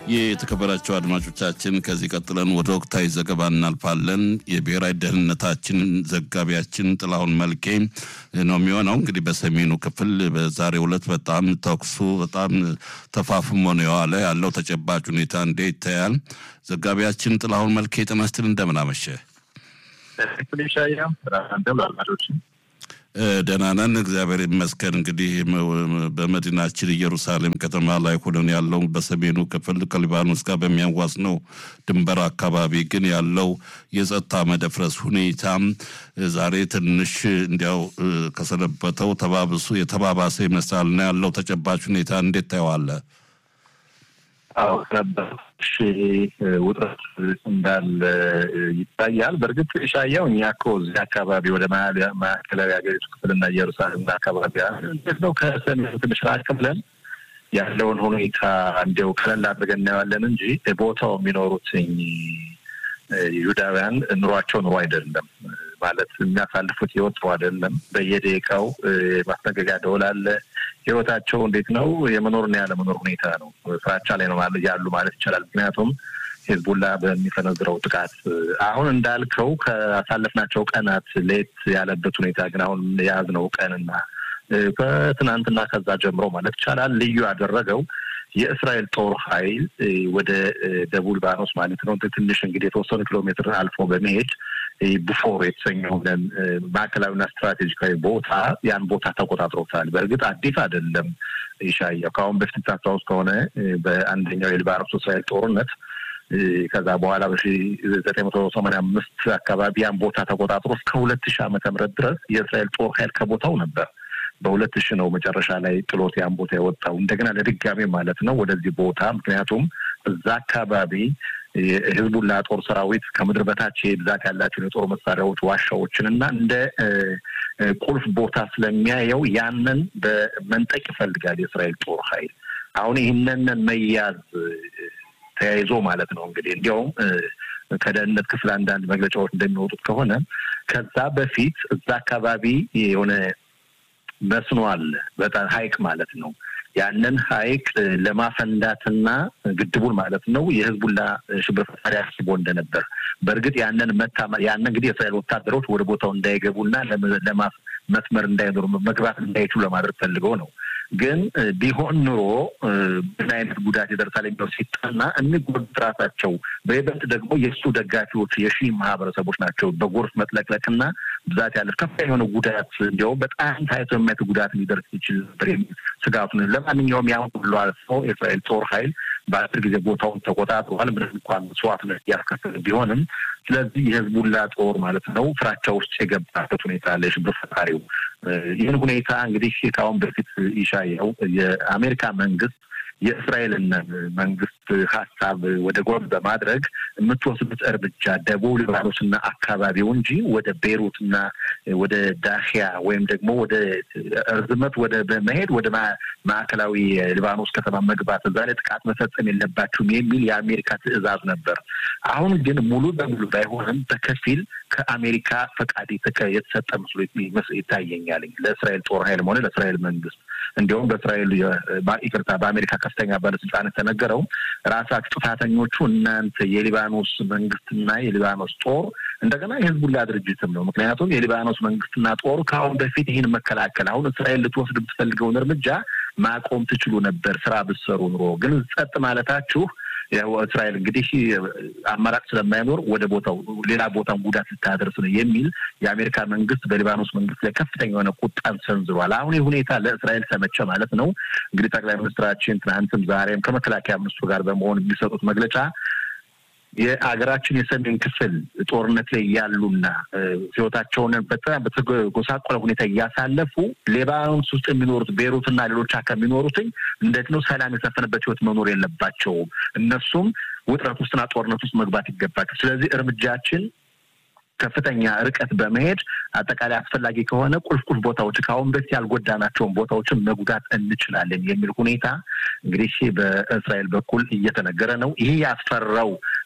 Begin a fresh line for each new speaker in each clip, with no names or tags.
የተከበራቸው አድማጮቻችን ከዚህ ቀጥለን ወደ ወቅታዊ ዘገባ እናልፋለን። የብሔራዊ ደህንነታችን ዘጋቢያችን ጥላሁን መልኬ ነው የሚሆነው። እንግዲህ በሰሜኑ ክፍል በዛሬው ዕለት በጣም ተኩሱ በጣም ተፋፍሞ ነው የዋለ ያለው ተጨባጭ ሁኔታ እንዴት ይታያል? ዘጋቢያችን ጥላሁን መልኬ ጤና ይስጥልኝ፣ እንደምን አመሸ? ደህና ነን፣ እግዚአብሔር ይመስገን። እንግዲህ በመዲናችን ኢየሩሳሌም ከተማ ላይ ሆነን ያለው በሰሜኑ ክፍል ከሊባኖስ ጋር በሚያዋስነው ድንበር አካባቢ ግን ያለው የጸጥታ መደፍረስ ሁኔታም ዛሬ ትንሽ እንዲያው ከሰነበተው ተባብሱ የተባባሰ ይመስላልና ያለው ተጨባጭ ሁኔታ እንዴት ታየዋለህ?
አዎ ነበሽ ውጥረት እንዳለ ይታያል። በእርግጥ ሻያው እኛ እኮ እዚህ አካባቢ ወደ ማዕከላዊ ሀገሪቱ ክፍልና ኢየሩሳሌም አካባቢ እንዴት ነው ከሰሜኑ ትንሽ ራቅ ብለን ያለውን ሁኔታ እንዲያው ቀለል አድርገን እናየዋለን እንጂ ቦታው የሚኖሩትኝ ይሁዳውያን ኑሯቸው ኑሮ አይደለም ማለት የሚያሳልፉት ህይወት ጥሩ አይደለም። በየደቂቃው ማስጠንቀቂያ ደወል አለ። ህይወታቸው እንዴት ነው? የመኖርና ያለመኖር ሁኔታ ነው። ፍራቻ ላይ ነው ያሉ ማለት ይቻላል። ምክንያቱም ሂዝቡላ በሚፈነዝረው ጥቃት አሁን እንዳልከው ካሳለፍናቸው ቀናት ለየት ያለበት ሁኔታ ግን አሁን የያዝነው ቀንና ከትናንትና ከዛ ጀምሮ ማለት ይቻላል ልዩ ያደረገው የእስራኤል ጦር ኃይል ወደ ደቡብ ሊባኖስ ማለት ነው ትንሽ እንግዲህ የተወሰኑ ኪሎ ሜትር አልፎ በመሄድ ቡፎር የተሰኘውን ማዕከላዊና ስትራቴጂካዊ ቦታ ያን ቦታ ተቆጣጥሮታል። በእርግጥ አዲስ አይደለም። ይሻያው ከአሁን በፊት ታስታውስ ከሆነ በአንደኛው የሊባኖስ እስራኤል ጦርነት ከዛ በኋላ በሺ ዘጠኝ መቶ ሰማንያ አምስት አካባቢ ያን ቦታ ተቆጣጥሮ እስከ ሁለት ሺህ ዓመተ ምህረት ድረስ የእስራኤል ጦር ኃይል ከቦታው ነበር። በሁለት ሺህ ነው መጨረሻ ላይ ጥሎት ያን ቦታ የወጣው እንደገና ለድጋሜ ማለት ነው ወደዚህ ቦታ ምክንያቱም እዛ አካባቢ የህዝቡላ ጦር ሰራዊት ከምድር በታች ብዛት ያላቸውን የጦር መሳሪያዎች ዋሻዎችን እና እንደ ቁልፍ ቦታ ስለሚያየው ያንን በመንጠቅ ይፈልጋል የእስራኤል ጦር ኃይል። አሁን ይህንን መያዝ ተያይዞ ማለት ነው እንግዲህ እንዲያውም ከደህንነት ክፍል አንዳንድ መግለጫዎች እንደሚወጡት ከሆነ ከዛ በፊት እዛ አካባቢ የሆነ መስኖ አለ፣ በጣም ሀይቅ ማለት ነው። ያንን ሀይቅ ለማፈንዳትና ግድቡን ማለት ነው የህዝቡላ ሽብር ፈጣሪ አስቦ እንደነበር በእርግጥ ያንን መታ ያን እንግዲህ የእስራኤል ወታደሮች ወደ ቦታው እንዳይገቡና ለማስ መስመር እንዳይኖሩ መግባት እንዳይችሉ ለማድረግ ፈልገው ነው። ግን ቢሆን ኑሮ ምን አይነት ጉዳት ይደርሳል የሚለው ሲጠና የሚጎዱት ራሳቸው በይበልጥ ደግሞ የእሱ ደጋፊዎች የሺ ማህበረሰቦች ናቸው። በጎርፍ መጥለቅለቅና ብዛት ያለ ከፍተኛ የሆነ ጉዳት እንዲያውም በጣም ታይቶ የማየት ጉዳት ሊደርስ ይችል ነበር የሚል ስጋቱ ነው። ለማንኛውም ያን ሁሉ አልፎ የእስራኤል ጦር ኃይል በአስር ጊዜ ቦታውን ተቆጣጥሯል። ምንም እንኳን መስዋዕትነት እያስከፈለ ቢሆንም ስለዚህ የህዝቡላ ጦር ማለት ነው ፍራቻ ውስጥ የገባበት ሁኔታ አለ። የሽብር ፈጣሪው ይህን ሁኔታ እንግዲህ ከአሁን በፊት ይሻየው የአሜሪካ መንግስት የእስራኤልን መንግስት ሀሳብ ወደ ጎን በማድረግ የምትወስዱት እርምጃ ደቡብ ሊባኖስና አካባቢው እንጂ ወደ ቤሩትና ወደ ዳሽያ ወይም ደግሞ ወደ እርዝመት ወደ በመሄድ ወደ ማዕከላዊ ሊባኖስ ከተማ መግባት እዛ ላይ ጥቃት መፈጸም የለባችሁም የሚል የአሜሪካ ትዕዛዝ ነበር። አሁን ግን ሙሉ በሙሉ ባይሆንም በከፊል ከአሜሪካ ፈቃድ የተሰጠ መስሎ ይታየኛል ለእስራኤል ጦር ኃይልም ሆነ ለእስራኤል መንግስት እንዲሁም በእስራኤል ይቅርታ በአሜሪካ ከፍተኛ ባለስልጣን የተነገረው ራሳችሁ ጥፋተኞቹ እናንተ የሊባኖስ መንግስትና የሊባኖስ ጦር እንደገና የህዝቡላ ድርጅትም ነው። ምክንያቱም የሊባኖስ መንግስትና ጦር ከአሁን በፊት ይህን መከላከል አሁን እስራኤል ልትወስድ የምትፈልገውን እርምጃ ማቆም ትችሉ ነበር ስራ ብትሰሩ ኑሮ። ግን ጸጥ ማለታችሁ ያው እስራኤል እንግዲህ አማራጭ ስለማይኖር ወደ ቦታው ሌላ ቦታን ጉዳት ልታደርስ ነው የሚል የአሜሪካ መንግስት በሊባኖስ መንግስት ላይ ከፍተኛ የሆነ ቁጣን ሰንዝሯል። አሁን ይህ ሁኔታ ለእስራኤል ተመቸ ማለት ነው። እንግዲህ ጠቅላይ ሚኒስትራችን ትናንትም ዛሬም ከመከላከያ ሚኒስትሩ ጋር በመሆን የሚሰጡት መግለጫ የሀገራችን የሰሜን ክፍል ጦርነት ላይ ያሉና ህይወታቸውን በጣም በተጎሳቆለ ሁኔታ እያሳለፉ ሌባኖስ ውስጥ የሚኖሩት ቤሩትና ሌሎች አካባቢ የሚኖሩትኝ እንዴት ነው ሰላም የሰፈነበት ህይወት መኖር የለባቸውም። እነሱም ውጥረት ውስጥና ጦርነት ውስጥ መግባት ይገባቸው። ስለዚህ እርምጃችን ከፍተኛ ርቀት በመሄድ አጠቃላይ አስፈላጊ ከሆነ ቁልፍ ቁልፍ ቦታዎች ከአሁን በፊት ያልጎዳናቸውን ቦታዎችን መጉዳት እንችላለን የሚል ሁኔታ እንግዲህ በእስራኤል በኩል እየተነገረ ነው። ይህ ያስፈራው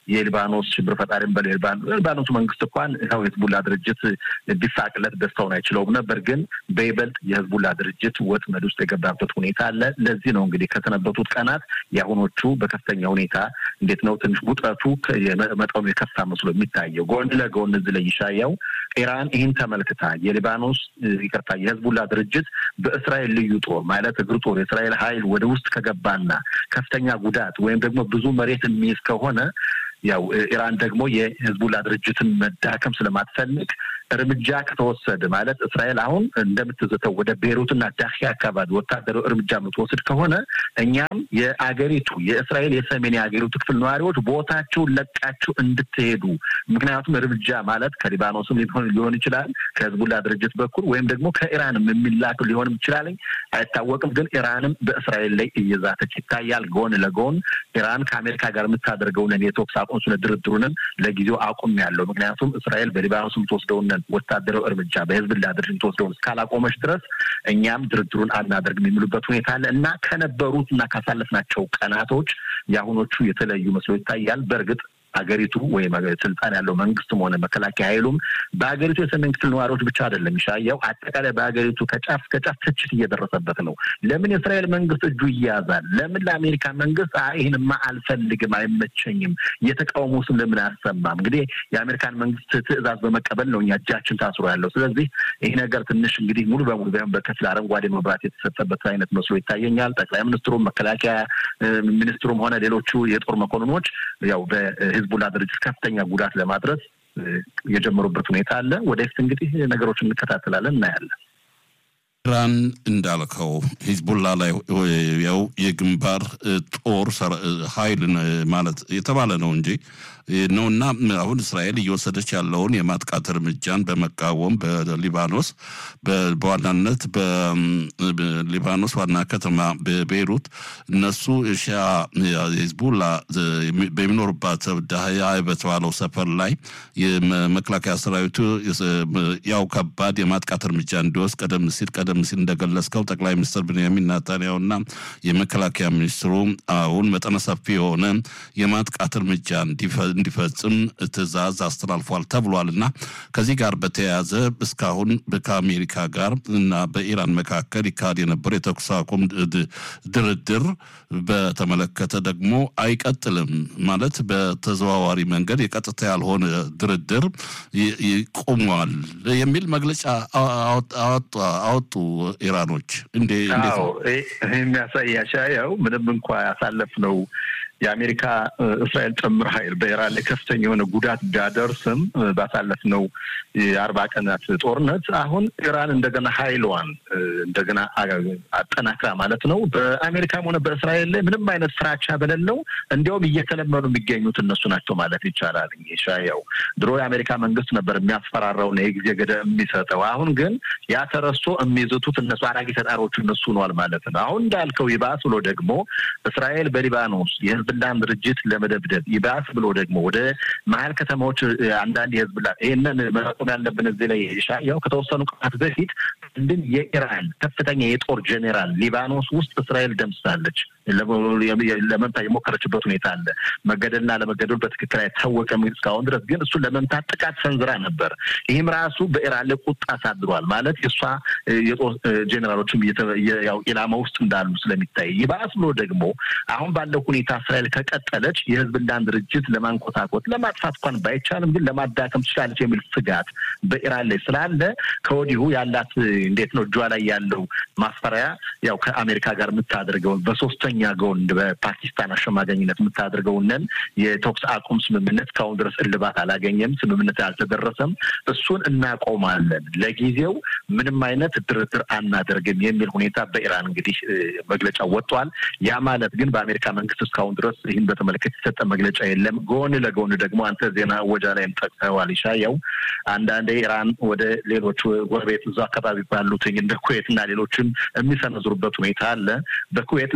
የሊባኖስ ሽብር ፈጣሪም በሊባኖሱ መንግስት እንኳን ያው የህዝቡላ ድርጅት ቢሳቅለት ደስታውን አይችለውም ነበር። ግን በይበልጥ የህዝቡላ ድርጅት ወጥመድ ውስጥ የገባበት ሁኔታ አለ። ለዚህ ነው እንግዲህ ከሰነበቱት ቀናት የአሁኖቹ በከፍተኛ ሁኔታ እንዴት ነው ትንሽ ውጥረቱ መጠኑ የከፋ መስሎ የሚታየው። ጎን ለጎን እዚህ ላይ ይሻያው ኢራን ይህን ተመልክታ የሊባኖስ ይቅርታ የህዝቡላ ድርጅት በእስራኤል ልዩ ጦር ማለት እግር ጦር የእስራኤል ኃይል ወደ ውስጥ ከገባና ከፍተኛ ጉዳት ወይም ደግሞ ብዙ መሬት የሚይዝ ከሆነ ያው ኢራን ደግሞ የህዝቡላ ድርጅትን መዳከም ስለማትፈልግ እርምጃ ከተወሰደ ማለት እስራኤል አሁን እንደምትዘተው ወደ ቤሩትና ዳኪ አካባቢ ወታደራዊ እርምጃ የምትወስድ ከሆነ እኛም የአገሪቱ የእስራኤል የሰሜን የአገሪቱ ክፍል ነዋሪዎች ቦታቸውን ለቃችሁ እንድትሄዱ ምክንያቱም እርምጃ ማለት ከሊባኖስም ሊሆን ይችላል ከህዝቡላ ድርጅት በኩል ወይም ደግሞ ከኢራንም የሚላክ ሊሆንም ይችላል አይታወቅም። ግን ኢራንም በእስራኤል ላይ እየዛተች ይታያል። ጎን ለጎን ኢራን ከአሜሪካ ጋር የምታደርገውን የተኩስ አቁም ስለ ድርድሩንም ለጊዜው አቁም ያለው ምክንያቱም እስራኤል በሊባኖስ የምትወስደውን ወታደራዊ እርምጃ በህዝብላ ድርጅት ተወስደውን እስካላቆመች ድረስ እኛም ድርድሩን አናደርግም የሚሉበት ሁኔታ አለ እና ከነበሩት እና ካሳለፍናቸው ቀናቶች የአሁኖቹ የተለዩ መስሎ ይታያል። በእርግጥ ሀገሪቱ ወይም ስልጣን ያለው መንግስትም ሆነ መከላከያ ኃይሉም በሀገሪቱ የሰሜን ክፍል ነዋሪዎች ብቻ አይደለም ይሻያው አጠቃላይ በሀገሪቱ ከጫፍ እስከ ጫፍ ትችት እየደረሰበት ነው። ለምን የእስራኤል መንግስት እጁ ይያዛል? ለምን ለአሜሪካ መንግስት ይህንማ አልፈልግም፣ አይመቸኝም፣ የተቃውሞ ስም ለምን አያሰማም? እንግዲህ የአሜሪካን መንግስት ትዕዛዝ በመቀበል ነው እኛ እጃችን ታስሮ ያለው። ስለዚህ ይህ ነገር ትንሽ እንግዲህ ሙሉ በሙሉ ቢሆን በከፊል አረንጓዴ መብራት የተሰጠበት አይነት መስሎ ይታየኛል። ጠቅላይ ሚኒስትሩም መከላከያ ሚኒስትሩም ሆነ ሌሎቹ የጦር መኮንኖች ያው ህዝቡላ ድርጅት ከፍተኛ ጉዳት ለማድረስ የጀመሩበት ሁኔታ አለ። ወደፊት እንግዲህ ነገሮችን እንከታተላለን፣ እናያለን።
ኢራን እንዳልከው ሂዝቡላ ላይ ያው የግንባር ጦር ኃይል ማለት የተባለ ነው እንጂ ነው እና አሁን እስራኤል እየወሰደች ያለውን የማጥቃት እርምጃን በመቃወም በሊባኖስ በዋናነት በሊባኖስ ዋና ከተማ በቤይሩት እነሱ ሻ ሂዝቡላ በሚኖሩባት ዳህያ በተባለው ሰፈር ላይ የመከላከያ ሰራዊቱ ያው ከባድ የማጥቃት እርምጃ እንዲወስድ ቀደም ሲል ቀደም ሲል እንደገለጽከው ጠቅላይ ሚኒስትር ብንያሚን ናታንያሁና የመከላከያ ሚኒስትሩ አሁን መጠነ ሰፊ የሆነ የማጥቃት እርምጃ እንዲፈጽም ትዕዛዝ አስተላልፏል ተብሏል እና ከዚህ ጋር በተያያዘ እስካሁን ከአሜሪካ ጋር እና በኢራን መካከል ይካሄድ የነበረው የተኩስ አቁም ድርድር በተመለከተ ደግሞ አይቀጥልም ማለት በተዘዋዋሪ መንገድ የቀጥታ ያልሆነ ድርድር ቆሟል የሚል መግለጫ አወጡ ኢራኖች። እንዴ
የሚያሳያሻ ያው ምንም እንኳ ያሳለፍነው የአሜሪካ እስራኤል ጥምር ኃይል በኢራን ላይ ከፍተኛ የሆነ ጉዳት ቢያደርስም ባሳለፍነው የአርባ ቀናት ጦርነት አሁን ኢራን እንደገና ኃይሏን እንደገና አጠናክራ ማለት ነው በአሜሪካም ሆነ በእስራኤል ላይ ምንም አይነት ፍራቻ በሌለው እንዲያውም እየተለመኑ የሚገኙት እነሱ ናቸው ማለት ይቻላል። ሻያው ድሮ የአሜሪካ መንግስት ነበር የሚያስፈራራውና የጊዜ ገደብ የሚሰጠው። አሁን ግን ያ ተረስቶ የሚይዙት እነሱ አራጊ ፈጣሪዎቹ እነሱ ሆኗል ማለት ነው። አሁን እንዳልከው ይባስ ብሎ ደግሞ እስራኤል በሊባኖስ የህዝብላን ድርጅት ለመደብደብ ይባስ ብሎ ደግሞ ወደ መሀል ከተማዎች አንዳንድ የህዝብላ ይህንን መቆም ያለብን እዚህ ላይ ሻያው ከተወሰኑ ቀናት በፊት አንድን የኢራን ከፍተኛ የጦር ጄኔራል ሊባኖስ ውስጥ እስራኤል ደምስሳለች። ለመምታት የሞከረችበት ሁኔታ አለ። መገደልና ለመገደሉ በትክክል አይታወቅም እስካሁን ድረስ ግን እሱን ለመምታት ጥቃት ሰንዝራ ነበር። ይህም ራሱ በኢራን ላይ ቁጣ አሳድሯል። ማለት የእሷ የጦር ጄኔራሎችም ያው ኢላማ ውስጥ እንዳሉ ስለሚታይ ይባስ ብሎ ደግሞ አሁን ባለው ሁኔታ እስራኤል ከቀጠለች የህዝብላን ድርጅት ለማንኮታኮት ለማጥፋት እንኳን ባይቻልም ግን ለማዳከም ትችላለች የሚል ስጋት በኢራን ላይ ስላለ ከወዲሁ ያላት እንዴት ነው እጇ ላይ ያለው ማስፈራያ ያው ከአሜሪካ ጋር የምታደርገውን በሶስተኛ ጎን በፓኪስታን አሸማገኝነት የምታደርገውንን የተኩስ አቁም ስምምነት ከአሁን ድረስ እልባት አላገኘም። ስምምነት አልተደረሰም። እሱን እናቆማለን፣ ለጊዜው ምንም አይነት ድርድር አናደርግም የሚል ሁኔታ በኢራን እንግዲህ መግለጫ ወጥቷል። ያ ማለት ግን በአሜሪካ መንግስት እስካሁን ድረስ ይህን በተመለከተ የተሰጠ መግለጫ የለም። ጎን ለጎን ደግሞ አንተ ዜና ወጃ ላይም ጠቅሰዋል። ይሻየው አንዳንዴ ኢራን ወደ ሌሎች ጎረቤት እዛ አካባቢ ባሉትኝ እንደ ኩዌት እና ሌሎችም የሚሰነዝሩበት ሁኔታ አለ። በኩዌት ለማስታወስ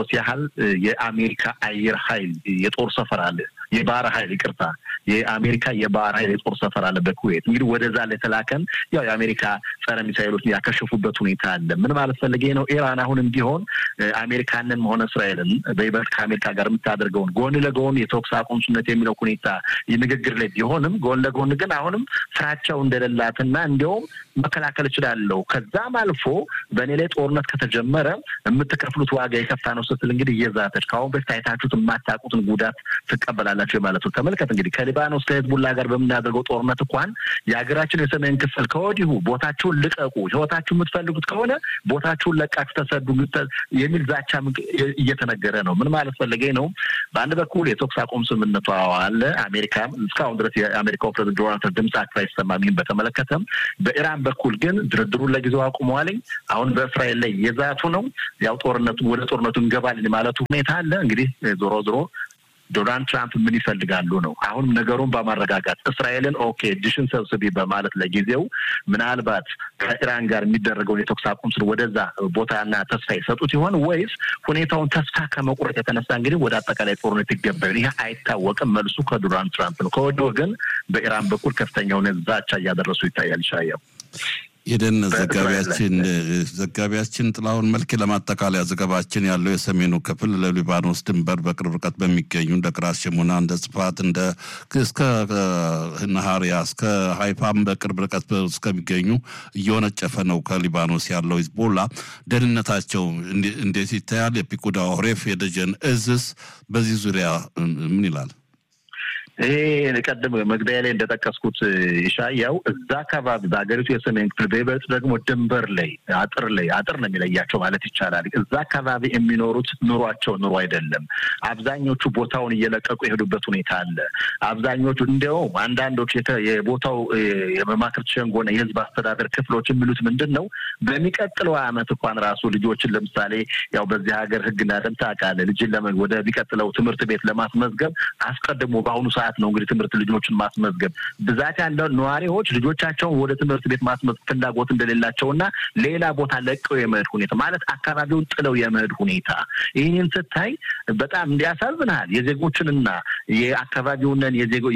ለማስታወስ ያህል የአሜሪካ አየር ኃይል የጦር ሰፈር አለ። የባህር ኃይል ይቅርታ፣ የአሜሪካ የባህር ኃይል የጦር ሰፈር አለ በኩዌት። እንግዲህ ወደዛ ለተላከን ያው የአሜሪካ ጸረ ሚሳይሎች ያከሸፉበት ሁኔታ አለ። ምን ማለት ፈልጌ ነው? ኢራን አሁንም ቢሆን አሜሪካንን ሆነ እስራኤልን በይበልጥ ከአሜሪካ ጋር የምታደርገውን ጎን ለጎን የተኩስ አቁም ስምምነት የሚለው ሁኔታ ንግግር ላይ ቢሆንም ጎን ለጎን ግን አሁንም ፍራቻው እንደሌላትና እንዲያውም መከላከል እችላለሁ ከዛም አልፎ በእኔ ላይ ጦርነት ከተጀመረ የምትከፍሉት ዋጋ የከፋ ነው ስትል እንግዲህ እየዛተች ከአሁን በፊት አይታችሁት የማታውቁትን ጉዳት ትቀበላላችሁ ማለት ነው። ተመልከት እንግዲህ ከሊባኖስ ከሄዝቡላ ጋር በምናደርገው ጦርነት እንኳን የሀገራችን የሰሜን ክፍል ከወዲሁ ቦታችሁን ልቀቁ፣ ህይወታችሁ የምትፈልጉት ከሆነ ቦታችሁን ለቃችሁ ተሰዱ የሚል ዛቻ እየተነገረ ነው። ምን ማለት ፈለገኝ ነው? በአንድ በኩል የተኩስ አቁም ስምምነቱ አለ። አሜሪካ እስካሁን ድረስ የአሜሪካው ፕሬዝዳንት ዶናልድ ትራምፕ ድምጻቸው አይሰማም። ይህን በተመለከተም በኢራን በኩል ግን ድርድሩን ለጊዜው አቁመዋልኝ። አሁን በእስራኤል ላይ የዛቱ ነው። ያው ጦርነቱ ወደ ጦርነቱ እንገባልን ማለቱ ሁኔታ አለ። እንግዲህ ዞሮ ዞሮ ዶናልድ ትራምፕ ምን ይፈልጋሉ ነው። አሁንም ነገሩን በማረጋጋት እስራኤልን ኦኬ እጅሽን ሰብስቢ በማለት ለጊዜው ምናልባት ከኢራን ጋር የሚደረገውን የተኩስ አቁም ስር ወደዛ ቦታና ተስፋ ይሰጡት ይሆን ወይስ ሁኔታውን ተስፋ ከመቁረጥ የተነሳ እንግዲህ ወደ አጠቃላይ ጦርነት ይገባል? ይህ አይታወቅም። መልሱ ከዶናልድ ትራምፕ ነው። ከወዲሁ ግን በኢራን በኩል ከፍተኛውን ዛቻ እያደረሱ ይታያል። ይሻየው
የደን ዘጋቢያችን ዘጋቢያችን ጥላሁን መልክ ለማጠቃለያ ዘገባችን ያለው የሰሜኑ ክፍል ለሊባኖስ ድንበር በቅርብ ርቀት በሚገኙ እንደ ቅራት ሽሙና፣ እንደ ጽፋት፣ እንደ እስከ ነሃሪያ እስከ ሀይፋም በቅርብ ርቀት እስከሚገኙ እየወነጨፈ ነው ከሊባኖስ ያለው ሂዝቦላ። ደህንነታቸው እንዴት ይታያል? የፒኩዳ ኦሬፍ የደጀን እዝስ በዚህ ዙሪያ ምን ይላል?
ይሄ ቀደም መግቢያ ላይ እንደጠቀስኩት ይሻያው እዛ አካባቢ በሀገሪቱ የሰሜን ክፍል በይበልጥ ደግሞ ድንበር ላይ አጥር ላይ አጥር ነው የሚለያቸው ማለት ይቻላል። እዛ አካባቢ የሚኖሩት ኑሯቸው ኑሮ አይደለም። አብዛኞቹ ቦታውን እየለቀቁ የሄዱበት ሁኔታ አለ። አብዛኞቹ እንዲያውም አንዳንዶች የቦታው የመማክርት ሸንጎና የህዝብ አስተዳደር ክፍሎች የሚሉት ምንድን ነው በሚቀጥለው ዓመት እንኳን ራሱ ልጆችን ለምሳሌ ያው በዚህ ሀገር ህግና ደንብ ታውቃለህ ልጅን ወደሚቀጥለው ትምህርት ቤት ለማስመዝገብ አስቀድሞ በአሁኑ ሰዓት ነው እንግዲህ ትምህርት ልጆችን ማስመዝገብ ብዛት ያለው ነዋሪዎች ልጆቻቸውን ወደ ትምህርት ቤት ማስመዝገብ ፍላጎት እንደሌላቸውና ሌላ ቦታ ለቀው የመሄድ ሁኔታ ማለት አካባቢውን ጥለው የመሄድ ሁኔታ ይህንን ስታይ በጣም እንዲያሳዝንሃል። የዜጎችንና የአካባቢውንን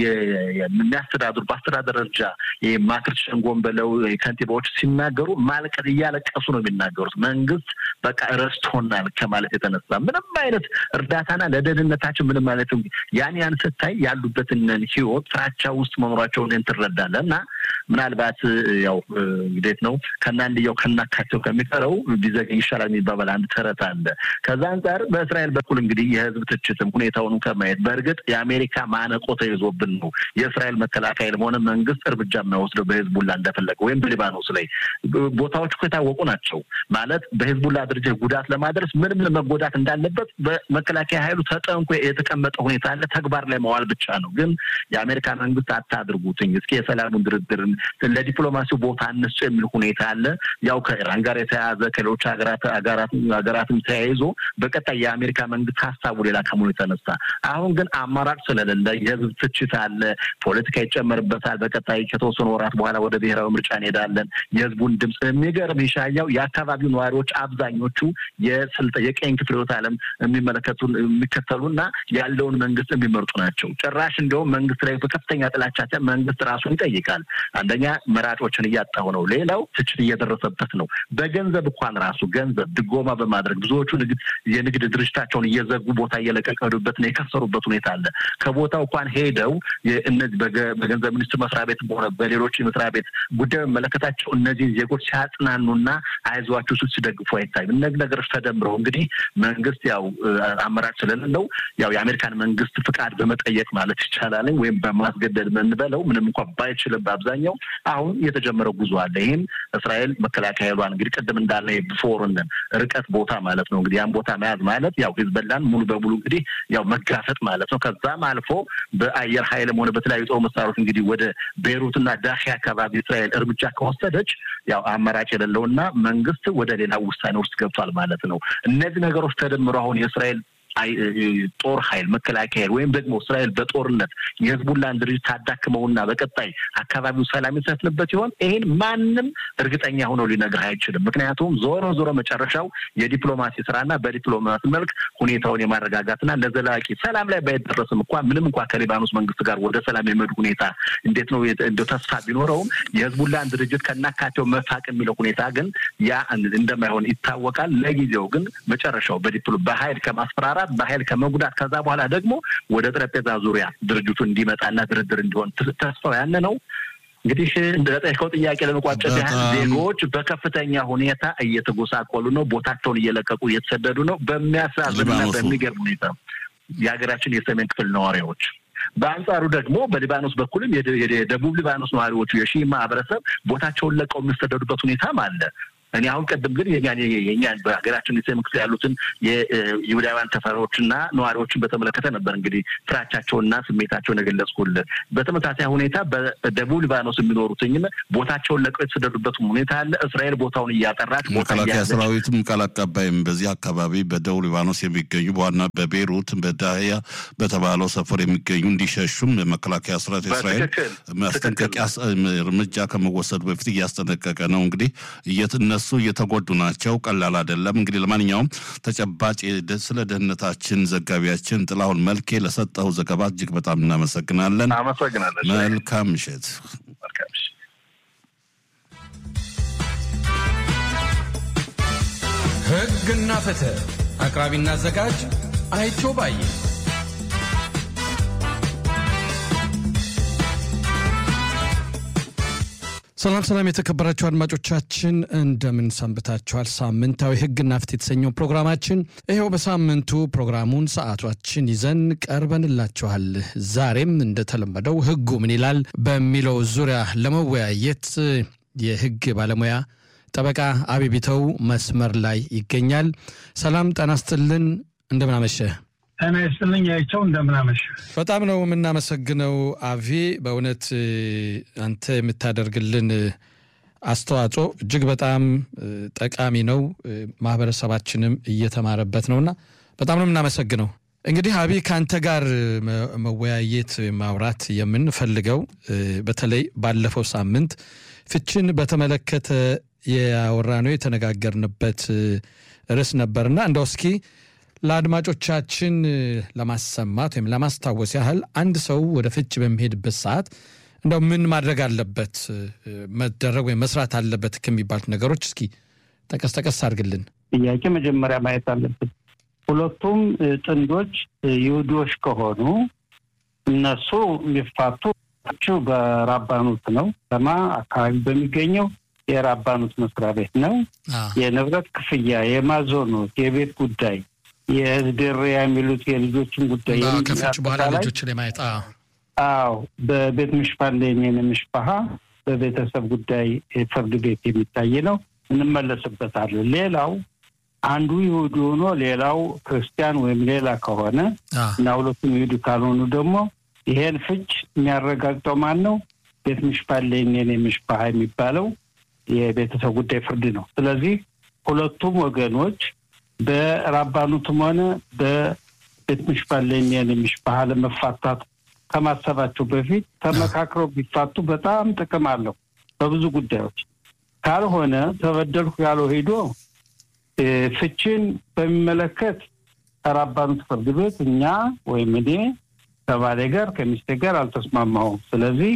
የሚያስተዳድሩ በአስተዳደር ደረጃ የማክርት ሸንጎን በለው ከንቲባዎች ሲናገሩ ማልቀት እያለቀሱ ነው የሚናገሩት። መንግስት በቃ ረስቶናል ከማለት የተነሳ ምንም አይነት እርዳታና ለደህንነታችን ምንም አይነት ያን ያን ስታይ ያሉበትን ህይወት ፍራቻ ውስጥ መኖራቸውን ትረዳለህ። እና ምናልባት ያው እንዴት ነው ከናንድያው ከናካቸው ከሚቀረው ቢዘገኝ ይሻላል የሚባባል አንድ ተረት አለ። ከዛ አንጻር በእስራኤል በኩል እንግዲህ የህዝብ ትችትም ሁኔታውንም ከማየት በእርግጥ የአሜሪካ ማነቆ ተይዞብን ነው የእስራኤል መከላከያ ሆነ መንግስት እርምጃ የማይወስደው በህዝቡላ እንደፈለገ ወይም በሊባኖስ ላይ ቦታዎች እኮ የታወቁ ናቸው። ማለት በህዝቡላ ድርጅት ጉዳት ለማድረስ ምንም መጎዳት እንዳለበት በመከላከያ ኃይሉ ተጠንቆ የተቀመጠ ሁኔታ አለ። ተግባር ላይ መዋል ብቻ ነው። ግን የአሜሪካ መንግስት አታድርጉትኝ፣ እስኪ የሰላሙን ድርድር ለዲፕሎማሲው ቦታ አነሱ የሚል ሁኔታ አለ። ያው ከኢራን ጋር የተያያዘ ከሌሎች ሀገራትም ተያይዞ በቀጣይ የአሜሪካ መንግስት ሀሳቡ ሌላ ከመሆኑ የተነሳ አሁን ግን አማራጭ ስለሌለ የህዝብ ትችት አለ፣ ፖለቲካ ይጨመርበታል። በቀጣይ ከተወሰኑ ወራት በኋላ ወደ ብሔራዊ ምርጫ እንሄዳለን። የህዝቡን ድምፅ የሚገርም ይሻያው የአካባቢው ነዋሪዎች አብዛኞቹ የስልጠ የቀኝ ክፍለ ዓለም የሚመለከቱ የሚከተሉና ያለውን መንግስት የሚመርጡ ናቸው። ጭራሽ እንዲሁም መንግስት ላይ በከፍተኛ ጥላቻ መንግስት ራሱን ይጠይቃል። አንደኛ መራጮችን እያጣሁ ነው፣ ሌላው ትችት እየደረሰበት ነው። በገንዘብ እንኳን ራሱ ገንዘብ ድጎማ በማድረግ ብዙዎቹ የንግድ ድርጅታቸውን እየዘጉ ቦታ እየለቀቁ ሄዱበትና የከሰሩበት ሁኔታ አለ። ከቦታው እንኳን ሄደው እነዚህ በገንዘብ ሚኒስትር መስሪያ ቤት በሆነ በሌሎች መስሪያ ቤት ጉዳዩ የሚመለከታቸው እነዚህ ዜጎች ሲያጽናኑና አይዟችሁ ስል ሲደግፉ አይታይም። እነዚህ ነገሮች ተደምረው እንግዲህ መንግስት ያው አመራጭ ስለሌለው ያው የአሜሪካን መንግስት ፍቃድ በመጠየቅ ማለት ይቻላል ወይም በማስገደድ ምንበለው ምንም እንኳን ባይችልም በአብዛኛው አሁን የተጀመረው ጉዞ አለ። ይህም እስራኤል መከላከያ ኃይሏን እንግዲህ ቅድም እንዳለ ብፎርንን ርቀት ቦታ ማለት ነው እንግዲህ ያን ቦታ መያዝ ማለት ያው ሂዝቦላን ሙሉ በሙሉ እንግዲህ ያው መጋፈጥ ማለት ነው። ከዛም አልፎ በአየር ኃይልም ሆነ በተለያዩ ጦር መሳሪያዎች እንግዲህ ወደ ቤይሩትና ዳሂ አካባቢ እስራኤል እርምጃ ከወሰደች ያው አማራጭ የሌለውና መንግስት ወደ ሌላ ውሳኔ ውስጥ ገብቷል ማለት ነው። እነዚህ ነገሮች ተደምሮ አሁን የእስራኤል ጦር ኃይል መከላከያ ወይም ደግሞ እስራኤል በጦርነት የህዝቡላን ድርጅት ታዳክመውና በቀጣይ አካባቢው ሰላም ይሰፍንበት ይሆን? ይህን ማንም እርግጠኛ ሆኖ ሊነግር አይችልም። ምክንያቱም ዞሮ ዞሮ መጨረሻው የዲፕሎማሲ ስራና በዲፕሎማሲ መልክ ሁኔታውን የማረጋጋትና ለዘላቂ ሰላም ላይ ባይደረስም እንኳ ምንም እንኳ ከሊባኖስ መንግስት ጋር ወደ ሰላም የመሄዱ ሁኔታ እንዴት ነው እንደ ተስፋ ቢኖረውም የህዝቡላን ድርጅት ከናካቴው መፋቅ የሚለው ሁኔታ ግን ያ እንደማይሆን ይታወቃል። ለጊዜው ግን መጨረሻው በዲፕሎ በኃይል ከማስፈራራት በኃይል ከመጉዳት ከዛ በኋላ ደግሞ ወደ ጠረጴዛ ዙሪያ ድርጅቱ እንዲመጣና ድርድር እንዲሆን ተስፋው ያነ ነው። እንግዲህ እንደጠየቀው ጥያቄ ለመቋጨት ያህል ዜጎች በከፍተኛ ሁኔታ እየተጎሳቆሉ ነው። ቦታቸውን እየለቀቁ እየተሰደዱ ነው። በሚያሳዝንና በሚገርም ሁኔታ የሀገራችን የሰሜን ክፍል ነዋሪዎች በአንጻሩ ደግሞ በሊባኖስ በኩልም የደቡብ ሊባኖስ ነዋሪዎቹ የሺ ማህበረሰብ ቦታቸውን ለቀው የሚሰደዱበት ሁኔታም አለ። እኔ አሁን ቅድም ግን የኛን በሀገራችን የሰሜን ክፍል ያሉትን የይሁዳውያን ሰፈሮችና ነዋሪዎችን በተመለከተ ነበር እንግዲህ ፍራቻቸውንና ስሜታቸውን የገለጽኩልን። በተመሳሳይ ሁኔታ በደቡብ ሊባኖስ የሚኖሩትኝም ቦታቸውን ለቀው የተሰደዱበት ሁኔታ አለ። እስራኤል ቦታውን እያጠራች
መከላከያ ሰራዊትም ቃል አቀባይም በዚህ አካባቢ በደቡብ ሊባኖስ የሚገኙ በዋና በቤይሩት በዳህያ በተባለው ሰፈር የሚገኙ እንዲሸሹም መከላከያ ሰራዊት እስራኤል ማስጠንቀቂያ እርምጃ ከመወሰዱ በፊት እያስጠነቀቀ ነው። እንግዲህ እነሱ እየተጎዱ ናቸው። ቀላል አይደለም። እንግዲህ ለማንኛውም ተጨባጭ ስለ ደህንነታችን ዘጋቢያችን ጥላሁን መልኬ ለሰጠው ዘገባ እጅግ በጣም እናመሰግናለን።
አመሰግናለን።
መልካም ምሽት።
ሕግና ፍትህ አቅራቢና አዘጋጅ አይቸው ባየ
ሰላም ሰላም፣ የተከበራችሁ አድማጮቻችን እንደምን ሰንብታችኋል? ሳምንታዊ ሕግና ፍትህ የተሰኘው ፕሮግራማችን ይኸው በሳምንቱ ፕሮግራሙን ሰዓቷችን ይዘን ቀርበንላችኋል። ዛሬም እንደተለመደው ሕጉ ምን ይላል በሚለው ዙሪያ ለመወያየት የሕግ ባለሙያ ጠበቃ አቢቢተው መስመር ላይ ይገኛል። ሰላም ጤና ይስጥልን፣ እንደምን አመሸህ?
ጤና ይስጥልኝ አይቸው፣ እንደምናመሽ።
በጣም ነው የምናመሰግነው አቪ። በእውነት አንተ የምታደርግልን አስተዋጽኦ እጅግ በጣም ጠቃሚ ነው፣ ማህበረሰባችንም እየተማረበት ነውና በጣም ነው የምናመሰግነው። እንግዲህ አቢ ከአንተ ጋር መወያየት ማውራት የምንፈልገው በተለይ ባለፈው ሳምንት ፍችን በተመለከተ ያወራነው የተነጋገርንበት ርዕስ ነበርና እንደው እስኪ ለአድማጮቻችን ለማሰማት ወይም ለማስታወስ ያህል አንድ ሰው ወደ ፍች በሚሄድበት ሰዓት እንደው ምን ማድረግ አለበት መደረግ ወይም መስራት አለበት ከሚባሉት ነገሮች እስኪ ጠቀስ ጠቀስ አድርግልን።
ጥያቄ መጀመሪያ ማየት አለብን። ሁለቱም ጥንዶች ይሁዲዎች ከሆኑ እነሱ የሚፋቱ በራባኑት ነው ለማ አካባቢ በሚገኘው የራባኑት መስሪያ ቤት ነው። የንብረት ክፍያ፣ የማዞኖት፣ የቤት ጉዳይ የህዝደሪያ የሚሉት የልጆችን ጉዳይ
ከፍች በኋላ ልጆችን የማየት
አዎ፣ በቤት ምሽፋን ለኔን ምሽፋሃ በቤተሰብ ጉዳይ ፍርድ ቤት የሚታይ ነው። እንመለስበታለን። ሌላው አንዱ ይሁዲ ሆኖ ሌላው ክርስቲያን ወይም ሌላ ከሆነ እና ሁለቱም ይሁዲ ካልሆኑ ደግሞ ይሄን ፍች የሚያረጋግጠው ማን ነው? ቤት ምሽፋን ለኔን ምሽፋሃ የሚባለው የቤተሰብ ጉዳይ ፍርድ ነው። ስለዚህ ሁለቱም ወገኖች በራባኑትም ሆነ በቤት ምሽፋን ለኔን ምሽፋሃ ለመፋታት ከማሰባቸው በፊት ተመካክረው ቢፋቱ በጣም ጥቅም አለው በብዙ ጉዳዮች። ካልሆነ ተበደልኩ ያለው ሄዶ ፍችን በሚመለከት ከራባኑት ፍርድ ቤት እኛ ወይም እኔ ከባሌ ጋር ከሚስቴ ጋር አልተስማማሁም፣ ስለዚህ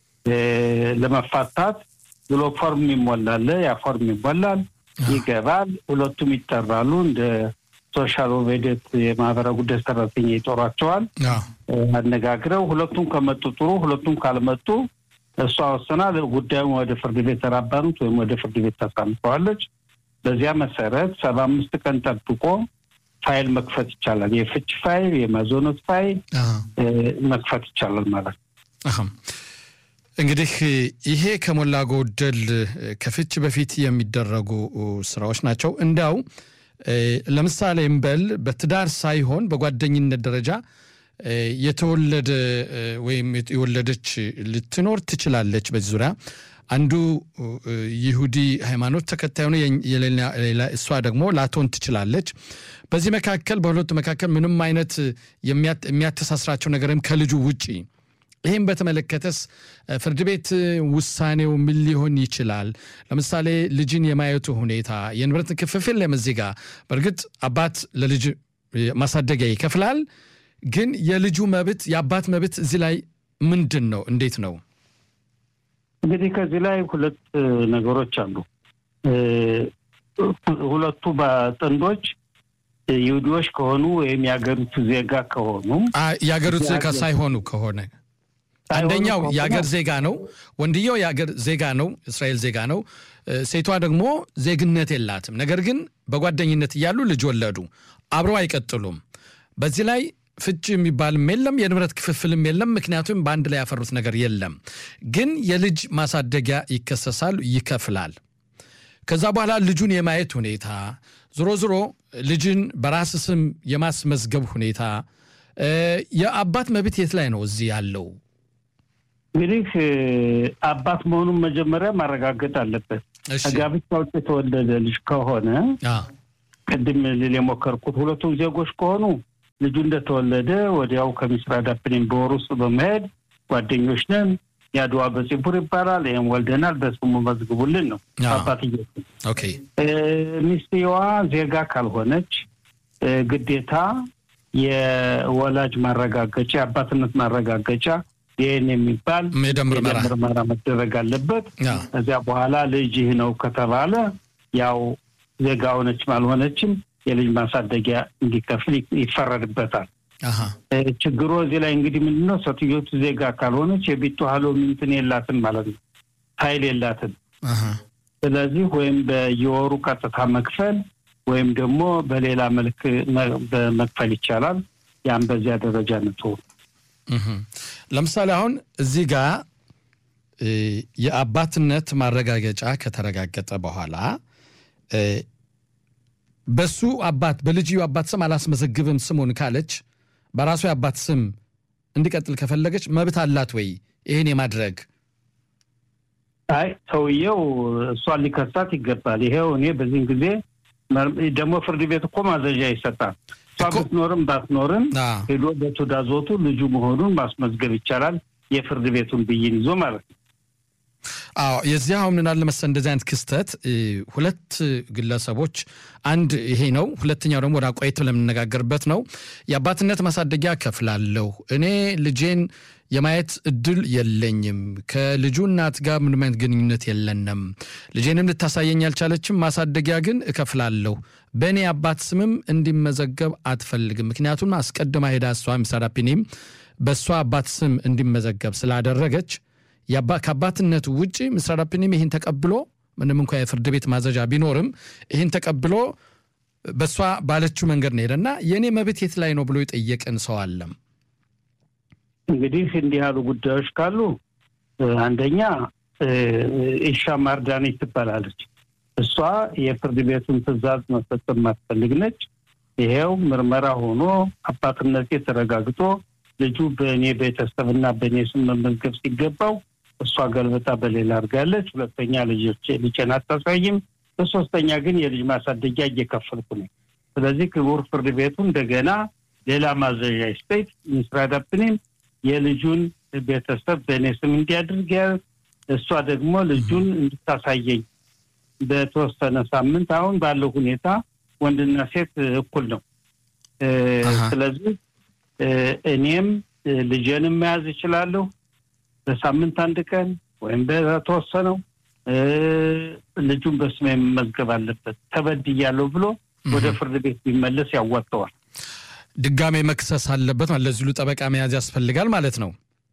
ለመፋታት ብሎ ፎርም ይሞላል። ያ ፎርም ይሞላል፣ ይገባል። ሁለቱም ይጠራሉ። እንደ ሶሻል ኦቬዴት የማህበራዊ ጉዳይ ሰራተኛ ይጦሯቸዋል። አነጋግረው ሁለቱም ከመጡ ጥሩ፣ ሁለቱም ካልመጡ እሷ ወስና ጉዳዩን ወደ ፍርድ ቤት ተራባኑት ወይም ወደ ፍርድ ቤት ታሳልፈዋለች። በዚያ መሰረት ሰባ አምስት ቀን ጠብቆ ፋይል መክፈት ይቻላል። የፍች ፋይል፣ የማዞኖት ፋይል መክፈት ይቻላል ማለት ነው።
እንግዲህ ይሄ ከሞላ ጎደል ከፍች በፊት የሚደረጉ ስራዎች ናቸው። እንዲያው ለምሳሌ እምበል በትዳር ሳይሆን በጓደኝነት ደረጃ የተወለደ ወይም የወለደች ልትኖር ትችላለች። በዚህ ዙሪያ አንዱ ይሁዲ ሃይማኖት ተከታይ ሆነ የሌላ እሷ ደግሞ ላትሆን ትችላለች። በዚህ መካከል በሁለቱ መካከል ምንም አይነት የሚያተሳስራቸው ነገርም ከልጁ ውጪ ይህም በተመለከተስ ፍርድ ቤት ውሳኔው ምን ሊሆን ይችላል? ለምሳሌ ልጅን የማየቱ ሁኔታ፣ የንብረት ክፍፍል ለመዚጋ በእርግጥ አባት ለልጅ ማሳደጊያ ይከፍላል። ግን የልጁ መብት የአባት መብት እዚህ ላይ ምንድን ነው? እንዴት ነው?
እንግዲህ ከዚህ ላይ ሁለት ነገሮች አሉ። ሁለቱ ጥንዶች ይሁዲዎች ከሆኑ ወይም የሀገሪቱ ዜጋ ከሆኑ
የሀገሪቱ ዜጋ ሳይሆኑ ከሆነ አንደኛው የአገር ዜጋ ነው። ወንድየው የአገር ዜጋ ነው፣ እስራኤል ዜጋ ነው። ሴቷ ደግሞ ዜግነት የላትም። ነገር ግን በጓደኝነት እያሉ ልጅ ወለዱ። አብረው አይቀጥሉም። በዚህ ላይ ፍች የሚባልም የለም፣ የንብረት ክፍፍልም የለም። ምክንያቱም በአንድ ላይ ያፈሩት ነገር የለም። ግን የልጅ ማሳደጊያ ይከሰሳል፣ ይከፍላል። ከዛ በኋላ ልጁን የማየት ሁኔታ ዞሮ ዞሮ ልጅን በራስ ስም የማስመዝገብ ሁኔታ የአባት መብት የት ላይ ነው እዚህ ያለው?
እንግዲህ አባት መሆኑን መጀመሪያ ማረጋገጥ አለበት። ከጋብቻ ውጭ የተወለደ ልጅ ከሆነ ቅድም ልል የሞከርኩት ሁለቱም ዜጎች ከሆኑ ልጁ እንደተወለደ ወዲያው ከሚስራ ዳፕኔም በወር ውስጥ በመሄድ ጓደኞች ነን፣ የአድዋ በፂቡር ይባላል፣ ይህም ወልደናል፣ በስሙ መዝግቡልን ነው አባትየ። ሚስትየዋ ዜጋ ካልሆነች ግዴታ የወላጅ ማረጋገጫ የአባትነት ማረጋገጫ ይህን የሚባል
የደም
ምርመራ መደረግ አለበት። ከዚያ በኋላ ልጅህ ነው ከተባለ ያው ዜጋ ሆነችም አልሆነችም የልጅ ማሳደጊያ እንዲከፍል ይፈረድበታል። ችግሩ እዚህ ላይ እንግዲህ ምንድነው ሴትዮቱ ዜጋ ካልሆነች የቢቱ ሀሎ ምንትን የላትም ማለት ነው፣ ኃይል የላትም። ስለዚህ ወይም በየወሩ ቀጥታ መክፈል ወይም ደግሞ በሌላ መልክ መክፈል ይቻላል። ያም በዚያ ደረጃ ነቶ
ለምሳሌ አሁን እዚህ ጋር የአባትነት ማረጋገጫ ከተረጋገጠ በኋላ በሱ አባት በልጅዩ አባት ስም አላስመዘግብም ስሙን ካለች በራሱ የአባት ስም እንዲቀጥል ከፈለገች መብት አላት ወይ ይህን የማድረግ?
አይ ሰውየው እሷን ሊከሳት ይገባል። ይሄው እኔ በዚህን ጊዜ ደግሞ ፍርድ ቤት እኮ ማዘዣ ይሰጣል። እሷ ብትኖርም ባትኖርም ሄዶ በትዕዛዞቱ ልጁ መሆኑን ማስመዝገብ ይቻላል። የፍርድ ቤቱን ብይን ይዞ ማለት ነው።
አዎ የዚህ አሁን ምን አለ መሰለህ እንደዚህ አይነት ክስተት ሁለት ግለሰቦች አንድ ይሄ ነው። ሁለተኛው ደግሞ ወደ አቆይቶ ለምንነጋገርበት ነው። የአባትነት ማሳደጊያ ከፍላለሁ እኔ ልጄን የማየት እድል የለኝም። ከልጁ እናት ጋር ምንም አይነት ግንኙነት የለንም። ልጄንም ልታሳየኝ አልቻለችም። ማሳደጊያ ግን እከፍላለሁ። በእኔ አባት ስምም እንዲመዘገብ አትፈልግም። ምክንያቱም አስቀድማ ሄዳ እሷ ሚሳዳፒኒም በእሷ አባት ስም እንዲመዘገብ ስላደረገች ከአባትነቱ ውጭ ምስራዳፕኒም ይህን ተቀብሎ ምንም እንኳ የፍርድ ቤት ማዘዣ ቢኖርም ይህን ተቀብሎ በእሷ ባለችው መንገድ ነው ሄደና የእኔ መብት የት ላይ ነው ብሎ የጠየቀን ሰው አለም።
እንግዲህ እንዲህ ያሉ ጉዳዮች ካሉ አንደኛ ኢሻ ማርዳኔች ትባላለች። እሷ የፍርድ ቤቱን ትዕዛዝ መፈጸም ማትፈልግ ነች። ይሄው ምርመራ ሆኖ አባትነቴ ተረጋግጦ ልጁ በእኔ ቤተሰብና በእኔ ስም መመዝገብ ሲገባው እሷ ገልበጣ በሌላ አድርጋለች። ሁለተኛ ልጆች ልጄን አታሳይም። በሶስተኛ ግን የልጅ ማሳደጊያ እየከፈልኩ ነው። ስለዚህ ክቡር ፍርድ ቤቱ እንደገና ሌላ ማዘዣ ስቴት ሚስራዳፕኒም የልጁን ቤተሰብ በእኔ ስም እንዲያድርግ እሷ ደግሞ ልጁን እንድታሳየኝ በተወሰነ ሳምንት አሁን ባለው ሁኔታ ወንድና ሴት እኩል ነው። ስለዚህ እኔም ልጄንም መያዝ እችላለሁ በሳምንት አንድ ቀን ወይም በተወሰነው ልጁን በስሜ መመዝገብ አለበት ተበድያለሁ ብሎ ወደ ፍርድ ቤት ቢመለስ ያዋጠዋል።
ድጋሜ መክሰስ አለበት ማለት ለዚሁ ጠበቃ መያዝ ያስፈልጋል ማለት ነው።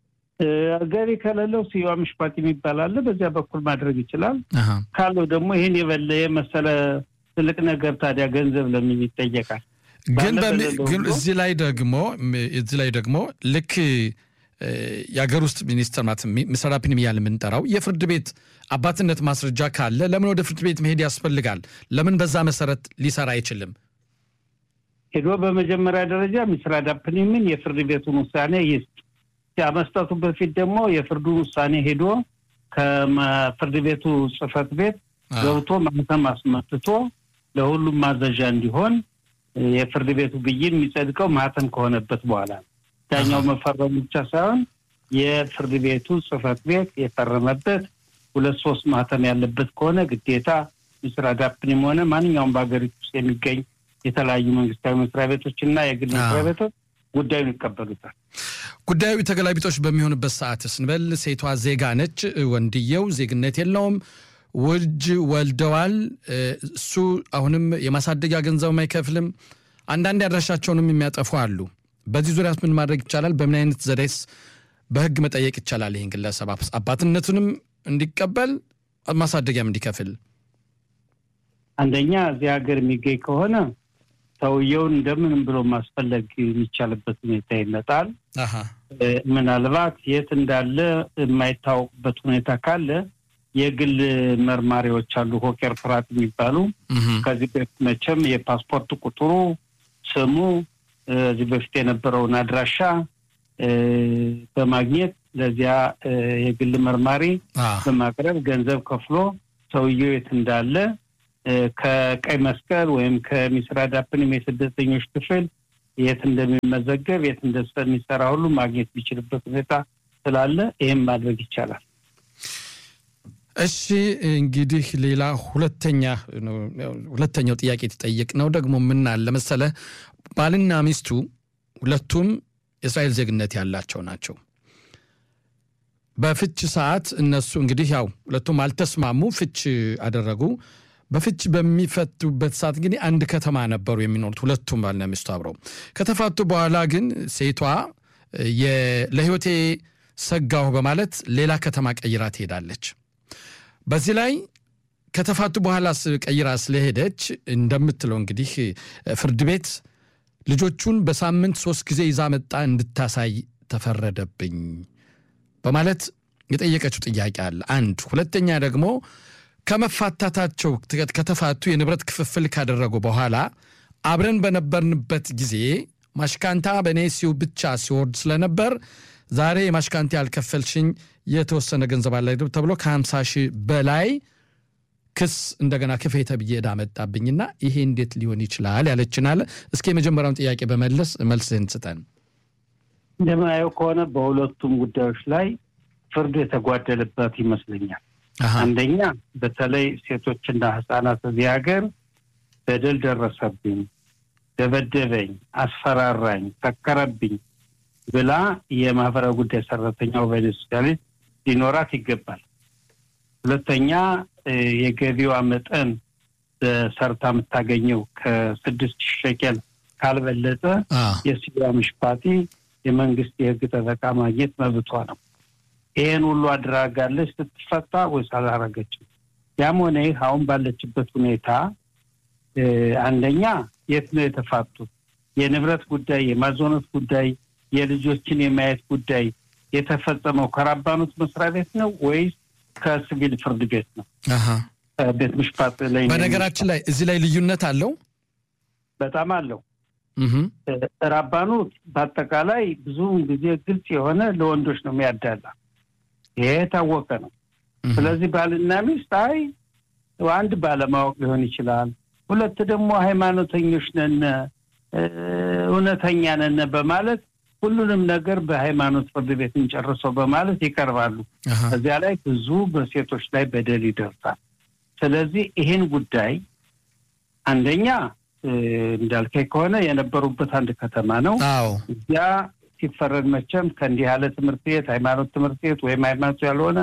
ገቢ ከሌለው ሲዋ ምሽፓት የሚባል አለ። በዚያ በኩል ማድረግ ይችላል። ካለው ደግሞ ይህን የበለ የመሰለ ትልቅ ነገር ታዲያ ገንዘብ ለምን ይጠየቃል?
ግን ግን እዚህ ላይ ደግሞ እዚህ ላይ ደግሞ ልክ የሀገር ውስጥ ሚኒስትር ማለት ሚሰራፒንም እያልን የምንጠራው የፍርድ ቤት አባትነት ማስረጃ ካለ ለምን ወደ ፍርድ ቤት መሄድ ያስፈልጋል? ለምን በዛ መሰረት ሊሰራ አይችልም?
ሄዶ በመጀመሪያ ደረጃ ሚስራዳፕኒምን የፍርድ ቤቱን ውሳኔ ይስጥ። ከመስጠቱ በፊት ደግሞ የፍርዱን ውሳኔ ሄዶ ከፍርድ ቤቱ ጽሕፈት ቤት ገብቶ ማህተም አስመትቶ ለሁሉም ማዘዣ እንዲሆን የፍርድ ቤቱ ብይን የሚጸድቀው ማህተም ከሆነበት በኋላ ነው። ዳኛው መፈረሙ ብቻ ሳይሆን የፍርድ ቤቱ ጽሕፈት ቤት የፈረመበት ሁለት ሶስት ማህተም ያለበት ከሆነ ግዴታ ምስራ ዳፕኒም ሆነ ማንኛውም በሀገሪቱ ውስጥ የሚገኝ የተለያዩ መንግስታዊ መስሪያ ቤቶች እና የግል መስሪያ ቤቶች ጉዳዩን ይቀበሉታል።
ጉዳዩ ተገላቢጦች በሚሆንበት ሰዓት ስንበል ሴቷ ዜጋ ነች፣ ወንድየው ዜግነት የለውም፣ ውጅ ወልደዋል። እሱ አሁንም የማሳደጊያ ገንዘብ አይከፍልም። አንዳንድ ያድራሻቸውንም የሚያጠፉ አሉ። በዚህ ዙሪያ ምን ማድረግ ይቻላል? በምን አይነት ዘዴስ በህግ መጠየቅ ይቻላል? ይህን ግለሰብ አባትነቱንም እንዲቀበል ማሳደጊያም እንዲከፍል።
አንደኛ እዚህ ሀገር የሚገኝ ከሆነ ሰውየውን እንደምንም ብሎ ማስፈለግ የሚቻልበት ሁኔታ ይመጣል። ምናልባት የት እንዳለ የማይታወቅበት ሁኔታ ካለ የግል መርማሪዎች አሉ፣ ሆኬር ፍራት የሚባሉ ከዚህ በፊት መቼም የፓስፖርት ቁጥሩ፣ ስሙ፣ እዚህ በፊት የነበረውን አድራሻ በማግኘት ለዚያ የግል መርማሪ በማቅረብ ገንዘብ ከፍሎ ሰውየው የት እንዳለ ከቀይ መስቀል ወይም ከሚስራ ዳፕንም የስደተኞች ክፍል የት እንደሚመዘገብ የት እንደሚሰራ ሁሉ ማግኘት የሚችልበት ሁኔታ ስላለ ይህም ማድረግ ይቻላል።
እሺ እንግዲህ ሌላ ሁለተኛ ሁለተኛው ጥያቄ የተጠየቅ ነው ደግሞ ምን አለ መሰለ ባልና ሚስቱ ሁለቱም የእስራኤል ዜግነት ያላቸው ናቸው። በፍች ሰዓት እነሱ እንግዲህ ያው ሁለቱም አልተስማሙ፣ ፍች አደረጉ። በፍች በሚፈቱበት ሰዓት እንግዲህ አንድ ከተማ ነበሩ የሚኖሩት ሁለቱም ባልና ሚስቱ አብረው። ከተፋቱ በኋላ ግን ሴቷ ለሕይወቴ ሰጋሁ በማለት ሌላ ከተማ ቀይራ ትሄዳለች። በዚህ ላይ ከተፋቱ በኋላ ቀይራ ስለሄደች እንደምትለው እንግዲህ ፍርድ ቤት ልጆቹን በሳምንት ሶስት ጊዜ ይዛ መጣ እንድታሳይ ተፈረደብኝ በማለት የጠየቀችው ጥያቄ አለ። አንድ ሁለተኛ ደግሞ ከመፋታታቸው ከተፋቱ የንብረት ክፍፍል ካደረጉ በኋላ አብረን በነበርንበት ጊዜ ማሽካንታ በእኔ ሲው ብቻ ሲወርድ ስለነበር ዛሬ የማሽካንታ ያልከፈልሽኝ የተወሰነ ገንዘብ አለ ተብሎ ከ50 ሺህ በላይ ክስ እንደገና ክፌ ተብዬ ዕዳ መጣብኝና ይሄ እንዴት ሊሆን ይችላል ያለችን አለ። እስኪ የመጀመሪያውን ጥያቄ በመለስ መልስህን ስጠን።
እንደምናየው ከሆነ በሁለቱም ጉዳዮች ላይ ፍርድ የተጓደለበት ይመስለኛል። አንደኛ በተለይ ሴቶችና ሕጻናት እዚህ ሀገር በደል ደረሰብኝ፣ ደበደበኝ፣ አስፈራራኝ፣ ሰከረብኝ ብላ የማህበራዊ ጉዳይ ሰራተኛው በኢንስፔክተር ሊኖራት ይገባል። ሁለተኛ የገቢዋ መጠን በሰርታ የምታገኘው ከስድስት ሺህ ሸቀል ካልበለጠ የሲቪል ምሽፓቲ የመንግስት የህግ ጠበቃ ማግኘት መብቷ ነው። ይሄን ሁሉ አድራጋለች ስትፈታ ወይስ አላረገችም? ያም ሆነ ይህ አሁን ባለችበት ሁኔታ አንደኛ የት ነው የተፋቱት? የንብረት ጉዳይ፣ የማዞነት ጉዳይ፣ የልጆችን የማየት ጉዳይ የተፈጸመው ከራባኑት መስሪያ ቤት ነው ወይስ ከሲቪል ፍርድ ቤት ነው? ቤት ምሽፓት ላይ
በነገራችን ላይ እዚህ ላይ ልዩነት አለው፣
በጣም አለው። ራባኑት በአጠቃላይ ብዙውን ጊዜ ግልጽ የሆነ ለወንዶች ነው የሚያዳላ። ይሄ የታወቀ ነው። ስለዚህ ባልና ሚስት አይ አንድ ባለማወቅ ሊሆን ይችላል፣ ሁለት ደግሞ ሃይማኖተኞች ነን እውነተኛ ነን በማለት ሁሉንም ነገር በሃይማኖት ፍርድ ቤት እንጨርሰው በማለት ይቀርባሉ። እዚያ ላይ ብዙ በሴቶች ላይ በደል ይደርሳል። ስለዚህ ይህን ጉዳይ አንደኛ እንዳልከኝ ከሆነ የነበሩበት አንድ ከተማ ነው። እዚያ ሲፈረድ መቼም ከእንዲህ ያለ ትምህርት ቤት ሃይማኖት ትምህርት ቤት ወይም ሃይማኖት ያልሆነ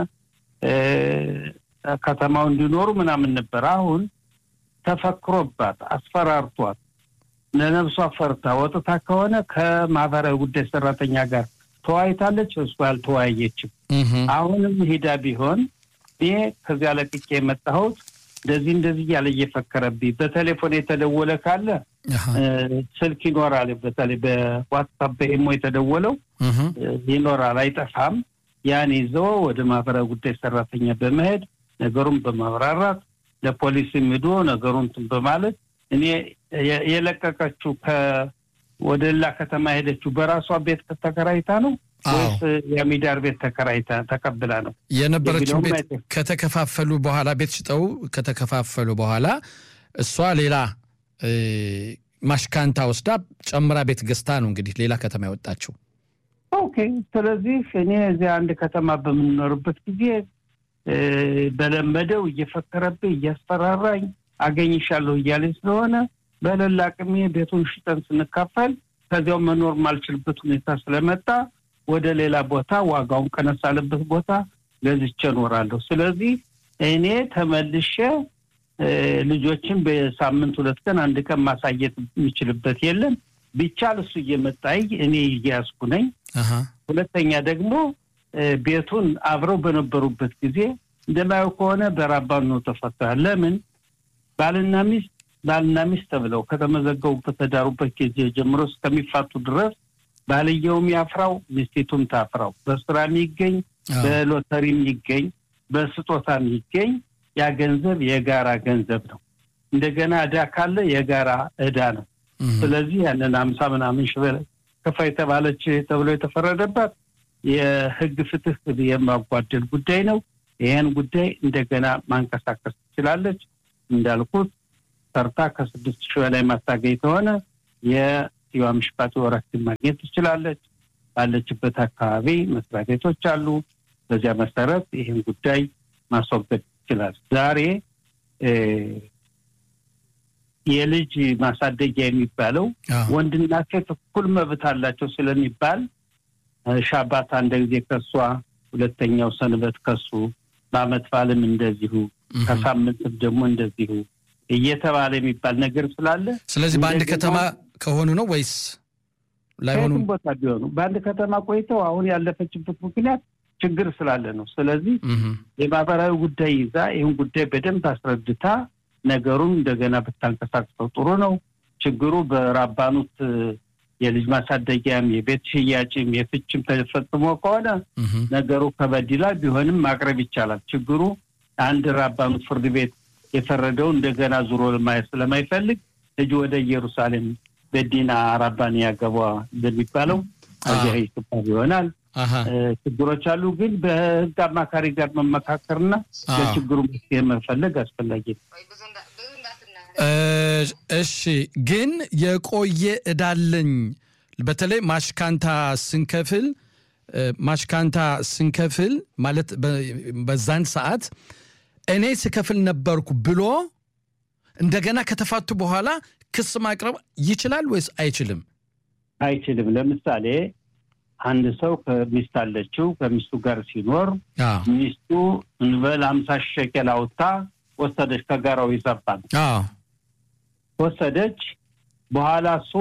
ከተማው እንዲኖሩ ምናምን ነበር። አሁን ተፈክሮባት አስፈራርቷት ለነብሷ ፈርታ ወጥታ ከሆነ ከማህበራዊ ጉዳይ ሰራተኛ ጋር ተወያይታለች። እሱ አልተወያየችም። አሁንም ሂዳ ቢሆን እኔ ከዚያ ለቅቄ የመጣሁት እንደዚህ እንደዚህ እያለ እየፈከረብኝ በቴሌፎን የተደወለ ካለ ስልክ ይኖራል። በተለይ በዋትሳፕ በኢሞ የተደወለው ይኖራል፣ አይጠፋም። ያን ይዘው ወደ ማህበራዊ ጉዳይ ሰራተኛ በመሄድ ነገሩን በማብራራት ለፖሊስም ሂዶ ነገሩን እንትን በማለት እኔ የለቀቀችው ወደ ሌላ ከተማ ሄደችው በራሷ ቤት ተከራይታ ነው ወይስ የአሚዳር ቤት ተከራይታ ተቀብላ ነው
የነበረችው
የሚለውም
ቤት
አይተ-
ከተከፋፈሉ በኋላ ቤት ሽጠው ከተከፋፈሉ በኋላ እሷ ሌላ እ፣ ማሽካንታ ወስዳ ጨምራ ቤት ገዝታ ነው እንግዲህ ሌላ ከተማ ያወጣችው።
ኦኬ። ስለዚህ እኔ እዚያ አንድ ከተማ በምንኖርበት ጊዜ እ፣ በለመደው እየፈከረብኝ እያስፈራራኝ አገኝሻለሁ እያለኝ ስለሆነ በሌላ አቅሜ ቤቱን ሽጠን ስንካፈል ከዚያው መኖር ማልችልበት ሁኔታ ስለመጣ ወደ ሌላ ቦታ ዋጋውን ቀነስ ያለበት ቦታ ገዝቼ እኖራለሁ። ስለዚህ እኔ ተመልሼ እ፣ ልጆችን በሳምንት ሁለት ቀን አንድ ቀን ማሳየት የሚችልበት የለም። ቢቻል እሱ እየመጣይ እኔ እያያዝኩ ነኝ።
አሃ፣
ሁለተኛ ደግሞ እ፣ ቤቱን አብረው በነበሩበት ጊዜ እንደማየው ከሆነ በራባኑ ነው ተፈቷል። ለምን ባልና ሚስት ባልና ሚስት ተብለው ከተመዘገቡበት ተዳሩበት ጊዜ ጀምሮ እስከሚፋቱ ድረስ ባልየውም ያፍራው ሚስቲቱም ታፍራው። በስራ የሚገኝ
አዎ፣
በሎተሪ የሚገኝ በስጦታ የሚገኝ ያ ገንዘብ የጋራ ገንዘብ ነው። እንደገና ዕዳ ካለ የጋራ ዕዳ ነው።
እም፣
ስለዚህ ያንን አምሳ ምናምን ሺህ በላይ ከፋ የተባለች ተብሎ የተፈረደባት የሕግ ፍትህ የማጓደል ጉዳይ ነው። ይህን ጉዳይ እንደገና ማንቀሳቀስ ትችላለች። እንዳልኩት ሰርታ ከስድስት ሺህ በላይ ማታገኝ ከሆነ የሲዋ ምሽቃት ወራችን ማግኘት ትችላለች። ባለችበት አካባቢ መስሪያ ቤቶች አሉ። በዚያ መሰረት ይህን ጉዳይ ማስወገድ ይችላል። ዛሬ እ፣ የልጅ ማሳደጊያ የሚባለው
አዎ፣
ወንድና ሴት እኩል መብት አላቸው ስለሚባል እ፣ ሻባት አንድ ጊዜ ከሷ ሁለተኛው ሰንበት ከሱ በአመት በዓልም እንደዚሁ
እም።
ከሳምንትም ደግሞ እንደዚሁ እየተባለ የሚባል ነገር ስላለ
ስለዚህ በአንድ
እንደገና-
ከተማ ከሆኑ ነው ወይስ ላይሆኑ?
ከየትም ቦታ ቢሆኑ በአንድ ከተማ ቆይተው አሁን ያለፈችበት ምክንያት ችግር ስላለ ነው። ስለዚህ
እም፣
የማህበራዊ ጉዳይ ይዛ ይህን ጉዳይ በደንብ አስረድታ ነገሩን እንደገና ብታንቀሳቅሰው ጥሩ ነው። ችግሩ በራባኑት እ፣ የልጅ ማሳደጊያም የቤት ሽያጭም የፍችም ተፈጽሞ ከሆነ
እም፣
ነገሩ ከበድ ይላል። ቢሆንም ማቅረብ ይቻላል። ችግሩ አንድ ራባኑት ፍርድ ቤት የፈረደው እንደገና ዙሮ ለማየት ስለማይፈልግ ልጅ ወደ ኢየሩሳሌም በዲና ራባን ያገባ እንደሚባለው እዚያ ይገባል ይሆናል።
አሃ፣
እ፣ ችግሮች አሉ። ግን በህግ አማካሪ ጋር መመካከርና
አዎ።
ለችግሩ መፍትሄ መፈለግ አስፈላጊ ነው።
እ፣ እሺ ግን የቆየ እዳለኝ በተለይ ማሽካንታ ስንከፍል እ፣ ማሽካንታ ስንከፍል ማለት በ- በዛን ሰዓት እኔ ስከፍል ነበርኩ ብሎ እንደገና ከተፋቱ በኋላ ክስ ማቅረብ ይችላል ወይስ አይችልም?
አይችልም። ለምሳሌ አንድ ሰው ከሚስት አለችው ከሚስቱ ጋር ሲኖር
አዎ
ሚስቱ እንበል አምሳ ሺህ ሸቄል አውጥታ ወሰደች። ከጋራው ይሰባል
አዎ
ወሰደች። በኋላ እሱ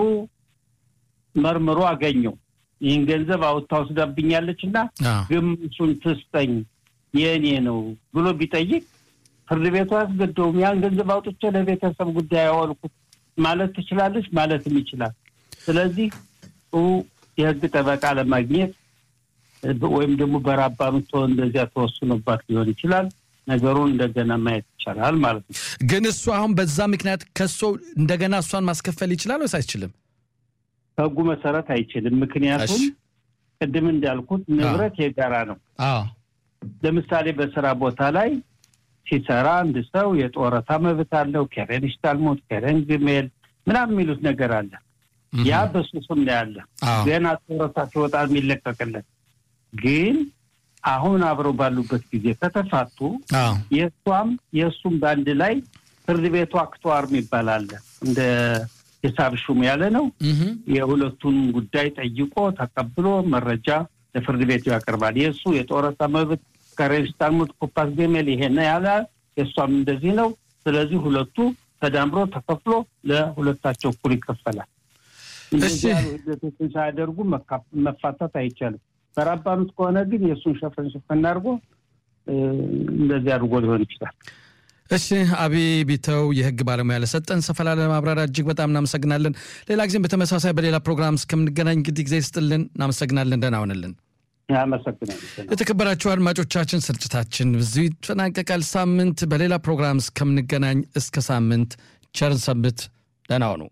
መርምሮ አገኘው። ይህን ገንዘብ አውጥታ ወስዳብኛለች እና
አዎ
ግምሱን ትስጠኝ የእኔ ነው ብሎ ቢጠይቅ ፍርድ ቤቱ አያስገደውም። ያን ገንዘብ አውጥቼ ለቤተሰብ ጉዳይ ያዋልኩት ማለት ትችላለች፣ ማለትም ይችላል። ስለዚህ ጥሩ የህግ ጠበቃ ለማግኘት እ፣ ወይም ደግሞ በራባኑ ተወ እንደዚያ ተወስኖባት ሊሆን ይችላል። ነገሩን እንደገና ማየት ይቻላል ማለት ነው።
ግን እሱ አሁን በዛ ምክንያት ከሶ እንደገና እሷን ማስከፈል ይችላል ወይስ አይችልም?
ከህጉ መሰረት አይችልም። ምክንያቱም
እሺ።
ቅድም እንዳልኩት ንብረት የጋራ ነው።
አዎ
ለምሳሌ በስራ ቦታ ላይ ሲሰራ አንድ ሰው የጡረታ መብት አለው። ከረን ሽታልሞት፣ ከረን ግሜል ምናምን የሚሉት ነገር አለ። ያ በሱ ስም ነው ያለ።
አዎ
ገና ጡረታ ሲወጣ የሚለቀቅለት ግን አሁን አብረው ባሉበት ጊዜ ከተፋቱ
አዎ
የእሷም የእሱም በአንድ ላይ ፍርድ ቤቱ አክተዋር የሚባል አለ። እንደ ሂሳብ ሹም ያለ ነው።
እህ
የሁለቱን ጉዳይ ጠይቆ ተቀብሎ መረጃ ለፍርድ ቤቱ ያቀርባል። የእሱ የጡረታ መብት ከሬጅስታርሙት ኩፓስ ገሜል ይሄን ያለ የእሷም እንደዚህ ነው። ስለዚህ ሁለቱ ተዳምሮ ተከፍሎ ለሁለታቸው እኩል ይከፈላል። እንደዚህ ያሉ ሂደቶችን ሳያደርጉ መካ- መፋታት አይቻልም። በራባኑት ከሆነ ግን የእሱን ሸፈን ሸፈን አድርጎ እ፣ እንደዚህ አድርጎ ሊሆን ይችላል።
እሺ አቢ ቢተው የህግ ባለሙያ ለሰጠን ሰፋ ላለ ማብራሪያ እጅግ በጣም እናመሰግናለን። ሌላ ጊዜም በተመሳሳይ በሌላ ፕሮግራም እስከምንገናኝ እንግዲህ ጊዜ ይስጥልን። እናመሰግናለን። ደህና ሁንልን።
አመሰግናለሁ።
የተከበራችሁ አድማጮቻችን ስርጭታችን በዚሁ ይጠናቀቃል። ሳምንት በሌላ ፕሮግራም እስከምንገናኝ እስከ ሳምንት ቸርን ሰንብት። ደህና ሁኑ።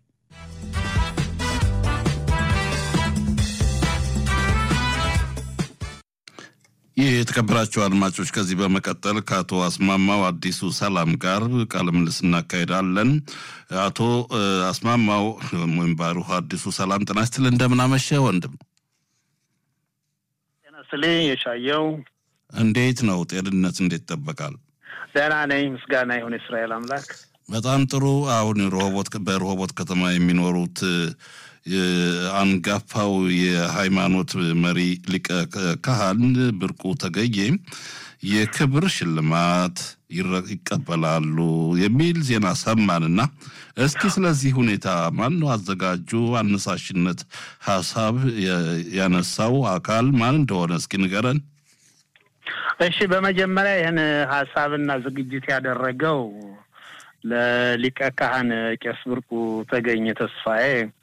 ይህ የተከበራቸው አድማጮች ከዚህ በመቀጠል ከአቶ አስማማው አዲሱ ሰላም ጋር ቃለ ምልልስ እናካሄዳለን። አቶ አስማማው ወይም ባሩህ አዲሱ ሰላም ጤና ይስጥልኝ። እንደምን አመሸህ ወንድም?
ጤና ይስጥልኝ የሻየው።
እንዴት ነው ጤንነት? እንዴት ይጠበቃል?
ደህና ነኝ፣ ምስጋና ይሁን የእስራኤል አምላክ።
በጣም ጥሩ። አሁን ሮሆቦት በሮሆቦት ከተማ የሚኖሩት አንጋፋው የሃይማኖት መሪ ሊቀ ካህን ብርቁ ተገዬ የክብር ሽልማት ይቀበላሉ የሚል ዜና ሰማንና እስኪ ስለዚህ ሁኔታ ማን ነው አዘጋጁ? አነሳሽነት ሀሳብ ያነሳው አካል ማን እንደሆነ እስኪ ንገረን።
እሺ፣ በመጀመሪያ ይህን ሀሳብና ዝግጅት ያደረገው ለሊቀ ካህን ቄስ ብርቁ ተገኘ ተስፋዬ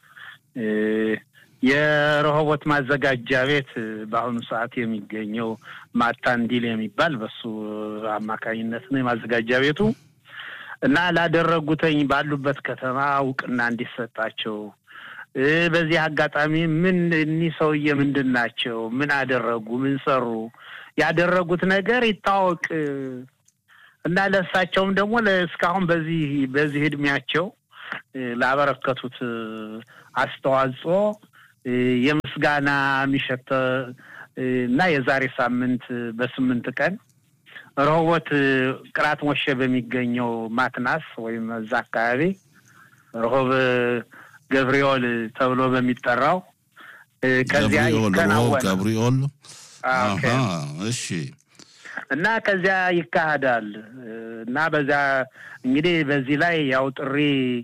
የረሆቦት ማዘጋጃ ቤት በአሁኑ ሰዓት የሚገኘው ማታንዲል የሚባል በሱ አማካኝነት ነው የማዘጋጃ ቤቱ እና ላደረጉተኝ ባሉበት ከተማ እውቅና እንዲሰጣቸው በዚህ አጋጣሚ ምን እኒህ ሰውዬ ምንድን ናቸው? ምን አደረጉ? ምን ሰሩ? ያደረጉት ነገር ይታወቅ እና ለእሳቸውም ደግሞ እስካሁን በዚህ በዚህ እድሜያቸው ላበረከቱት አስተዋጽኦ የምስጋና የሚሸተ እና የዛሬ ሳምንት በስምንት ቀን ረሆቦት ቅራት ሞሼ በሚገኘው ማትናስ ወይም እዛ አካባቢ ረሆብ ገብርኤል ተብሎ በሚጠራው ከዚያ ይከናወናል።
ገብርኤል እሺ።
እና ከዚያ ይካሄዳል እና በዚያ እንግዲህ በዚህ ላይ ያው ጥሪ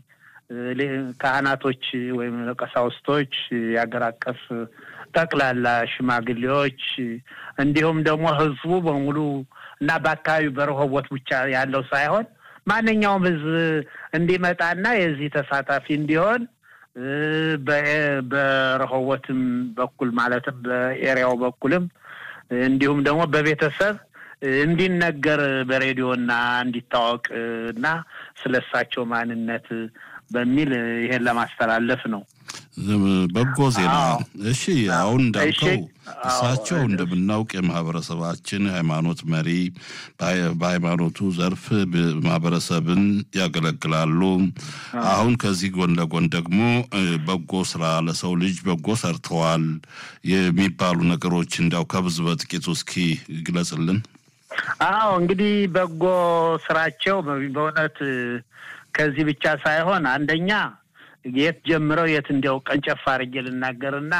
ካህናቶች ወይም ቀሳውስቶች፣ የአገር አቀፍ ጠቅላላ ሽማግሌዎች እንዲሁም ደግሞ ሕዝቡ በሙሉ እና በአካባቢው በረሆቦት ብቻ ያለው ሳይሆን ማንኛውም ሕዝብ እንዲመጣና የዚህ ተሳታፊ እንዲሆን በረሆቦትም በኩል ማለትም በኤሪያው በኩልም እንዲሁም ደግሞ በቤተሰብ እንዲነገር በሬዲዮና እንዲታወቅ እና ስለ እሳቸው ማንነት በሚል ይሄን ለማስተላለፍ ነው።
በጎ ዜና። እሺ፣ አሁን እንዳልከው እሳቸው እንደምናውቅ የማህበረሰባችን ሃይማኖት መሪ፣ በሃይማኖቱ ዘርፍ ማህበረሰብን ያገለግላሉ። አሁን ከዚህ ጎን ለጎን ደግሞ በጎ ስራ ለሰው ልጅ በጎ ሰርተዋል የሚባሉ ነገሮች እንዲያው ከብዙ በጥቂቱ እስኪ ግለጽልን።
አዎ እንግዲህ በጎ ስራቸው በእውነት ከዚህ ብቻ ሳይሆን አንደኛ የት ጀምረው የት እንዲያው ቀንጨፍ አድርጌ ልናገርና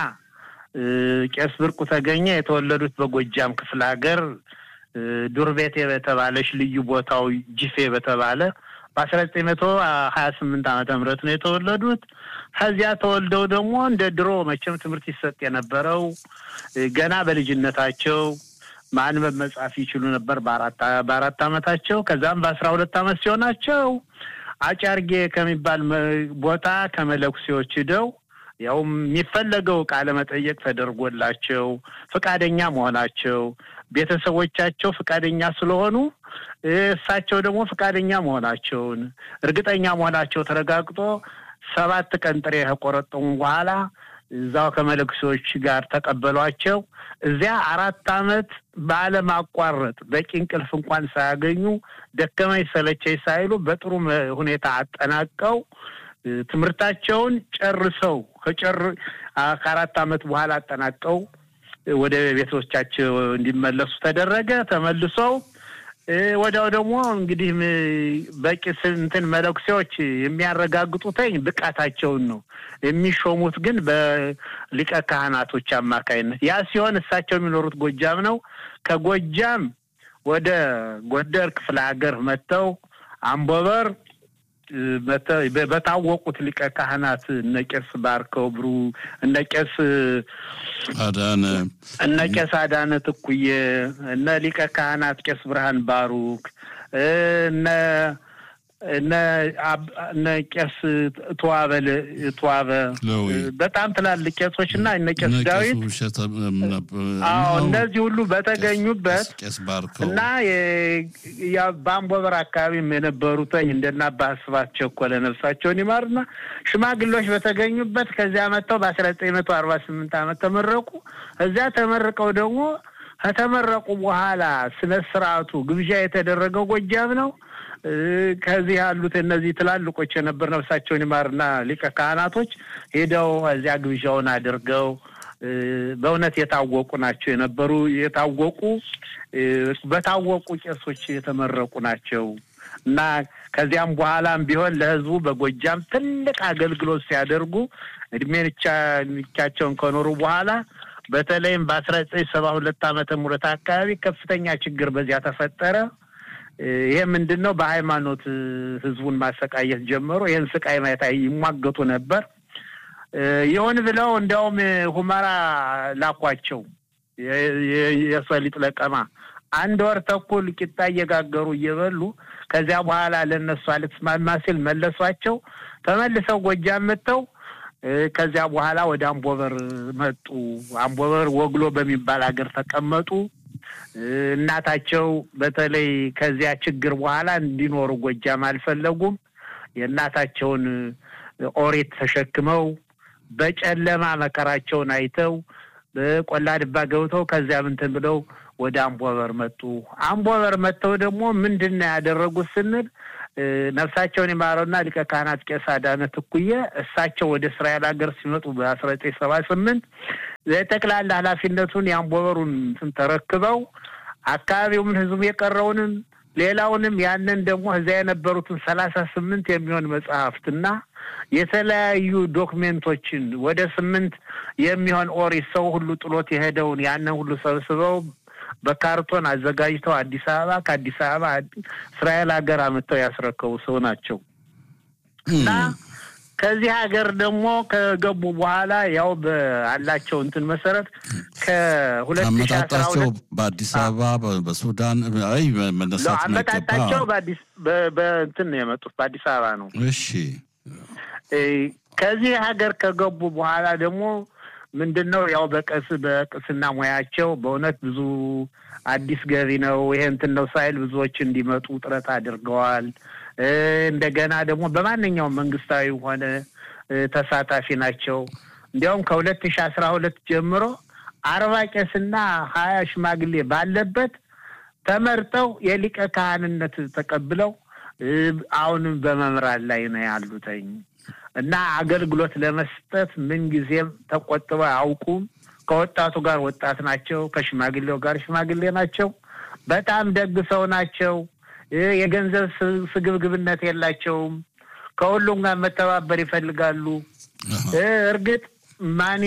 ቄስ ብርቁ ተገኘ የተወለዱት በጎጃም ክፍለ ሀገር ዱር ቤቴ በተባለች ልዩ ቦታው ጅፌ በተባለ በአስራ ዘጠኝ መቶ ሀያ ስምንት ዓመተ ምህረት ነው የተወለዱት። ከዚያ ተወልደው ደግሞ እንደ ድሮ መቼም ትምህርት ይሰጥ የነበረው ገና በልጅነታቸው ማንበብ መጻፍ ይችሉ ነበር በአራት ዓመታቸው። ከዛም በአስራ ሁለት ዓመት ሲሆናቸው አጫርጌ ከሚባል ቦታ ከመለኩሴዎች ሂደው ያው የሚፈለገው ቃለ መጠየቅ ተደርጎላቸው ፈቃደኛ መሆናቸው ቤተሰቦቻቸው ፈቃደኛ ስለሆኑ እሳቸው ደግሞ ፈቃደኛ መሆናቸውን እርግጠኛ መሆናቸው ተረጋግጦ ሰባት ቀን ጥሬ ከቆረጠሙ በኋላ እዛው ከመለኩሴዎች ጋር ተቀበሏቸው። እዚያ አራት ዓመት ባለማቋረጥ በቂ እንቅልፍ እንኳን ሳያገኙ ደከመኝ ሰለቸኝ ሳይሉ በጥሩ ሁኔታ አጠናቀው ትምህርታቸውን ጨርሰው ከጨር ከአራት ዓመት በኋላ አጠናቀው ወደ ቤተሰቦቻቸው እንዲመለሱ ተደረገ። ተመልሰው ወዲያው ደግሞ እንግዲህ በቂ እንትን መለኩሴዎች የሚያረጋግጡትኝ ብቃታቸውን ነው። የሚሾሙት ግን በሊቀ ካህናቶች አማካይነት። ያ ሲሆን እሳቸው የሚኖሩት ጎጃም ነው። ከጎጃም ወደ ጎንደር ክፍለ ሀገር መጥተው አምቦበር በታወቁት ሊቀ ካህናት እነ ቄስ ባርከው ብሩ እነ ቄስ
አዳነ
እነ ቄስ አዳነ ትኩዬ እነ ሊቀ ካህናት ቄስ ብርሃን ባሩክ እነ እነ ቄስ ተዋበ ተዋበ በጣም ትላልቅ ቄሶች እና እነ ቄስ ዳዊት አዎ እነዚህ ሁሉ በተገኙበት እና በአምቦበር አካባቢም የነበሩትኝ እንደና አባ ስብሐት ቸኮለ ነፍሳቸውን ይማርና ሽማግሌዎች በተገኙበት ከዚያ መጥተው በአስራ ዘጠኝ መቶ አርባ ስምንት ዓመት ተመረቁ። እዚያ ተመርቀው ደግሞ
ከተመረቁ በኋላ ስነ ስርዓቱ ግብዣ የተደረገው ጎጃም ነው። ከዚህ ያሉት እነዚህ ትላልቆች የነበር ነፍሳቸውን ይማርና ሊቀ ካህናቶች ሄደው እዚያ ግብዣውን አድርገው በእውነት የታወቁ ናቸው የነበሩ የታወቁ በታወቁ ቄሶች የተመረቁ ናቸው እና ከዚያም በኋላም ቢሆን ለሕዝቡ በጎጃም ትልቅ አገልግሎት ሲያደርጉ እድሜ ንቻቸውን ከኖሩ በኋላ በተለይም በአስራ ዘጠኝ ሰባ ሁለት ዓመተ ምህረት አካባቢ ከፍተኛ ችግር በዚያ ተፈጠረ። ይሄ ምንድን ነው? በሃይማኖት ህዝቡን ማሰቃየት ጀመሩ። ይህን ስቃይ ማየት ይሟገቱ ነበር። ይሁን ብለው እንዲያውም ሁመራ ላኳቸው የሰሊጥ ለቀማ አንድ ወር ተኩል ቂጣ እየጋገሩ እየበሉ ከዚያ በኋላ ለእነሱ አልተስማማ ሲል መለሷቸው። ተመልሰው ጎጃም መጥተው ከዚያ በኋላ ወደ አምቦበር መጡ። አምቦበር ወግሎ በሚባል ሀገር ተቀመጡ። እናታቸው በተለይ ከዚያ ችግር በኋላ እንዲኖሩ ጎጃም አልፈለጉም። የእናታቸውን ኦሪት ተሸክመው በጨለማ መከራቸውን አይተው በቆላ ድባ ገብተው ከዚያ ምንትን ብለው ወደ አምቦበር መጡ። አምቦበር መጥተው ደግሞ ምንድን ነው ያደረጉት ስንል ነፍሳቸውን የማረውና ሊቀ ካህናት ቄስ አዳነ ትኩየ እሳቸው ወደ እስራኤል ሀገር ሲመጡ በአስራ ዘጠኝ ሰባ ስምንት የጠቅላላ ኃላፊነቱን የአምቦበሩን ተረክበው አካባቢውን ህዝቡ የቀረውንም ሌላውንም ያንን ደግሞ እዚያ የነበሩትን ሰላሳ ስምንት የሚሆን መጽሐፍትና የተለያዩ ዶክሜንቶችን ወደ ስምንት የሚሆን ኦሪት ሰው ሁሉ ጥሎት የሄደውን ያንን ሁሉ ሰብስበው በካርቶን አዘጋጅተው አዲስ አበባ ከአዲስ አበባ እስራኤል ሀገር አመጥተው ያስረከቡ ሰው ናቸው እና ከዚህ ሀገር ደግሞ ከገቡ በኋላ ያው በአላቸው እንትን መሰረት ከሁለት ሺ አስራ ሁለት
በአዲስ አበባ በሱዳን አይ መነሳት
አመጣጣቸው በአዲስ በእንትን ነው የመጡት በአዲስ አበባ ነው።
እሺ
ከዚህ ሀገር ከገቡ በኋላ ደግሞ ምንድን ነው ያው በቀስ በቅስና ሙያቸው በእውነት ብዙ አዲስ ገቢ ነው ይሄ እንትን ነው ሳይል ብዙዎች እንዲመጡ ጥረት አድርገዋል። እንደገና ደግሞ በማንኛውም መንግስታዊ ሆነ ተሳታፊ ናቸው። እንዲያውም ከሁለት ሺ አስራ ሁለት ጀምሮ አርባ ቄስና ሀያ ሽማግሌ ባለበት ተመርጠው የሊቀ ካህንነት ተቀብለው አሁንም በመምራት ላይ ነው ያሉተኝ እና አገልግሎት ለመስጠት ምንጊዜም ተቆጥበው አያውቁም። ከወጣቱ ጋር ወጣት ናቸው፣ ከሽማግሌው ጋር ሽማግሌ ናቸው። በጣም ደግ ሰው ናቸው። የገንዘብ ስግብግብነት የላቸውም። ከሁሉም ጋር መተባበር ይፈልጋሉ። እርግጥ ማኒ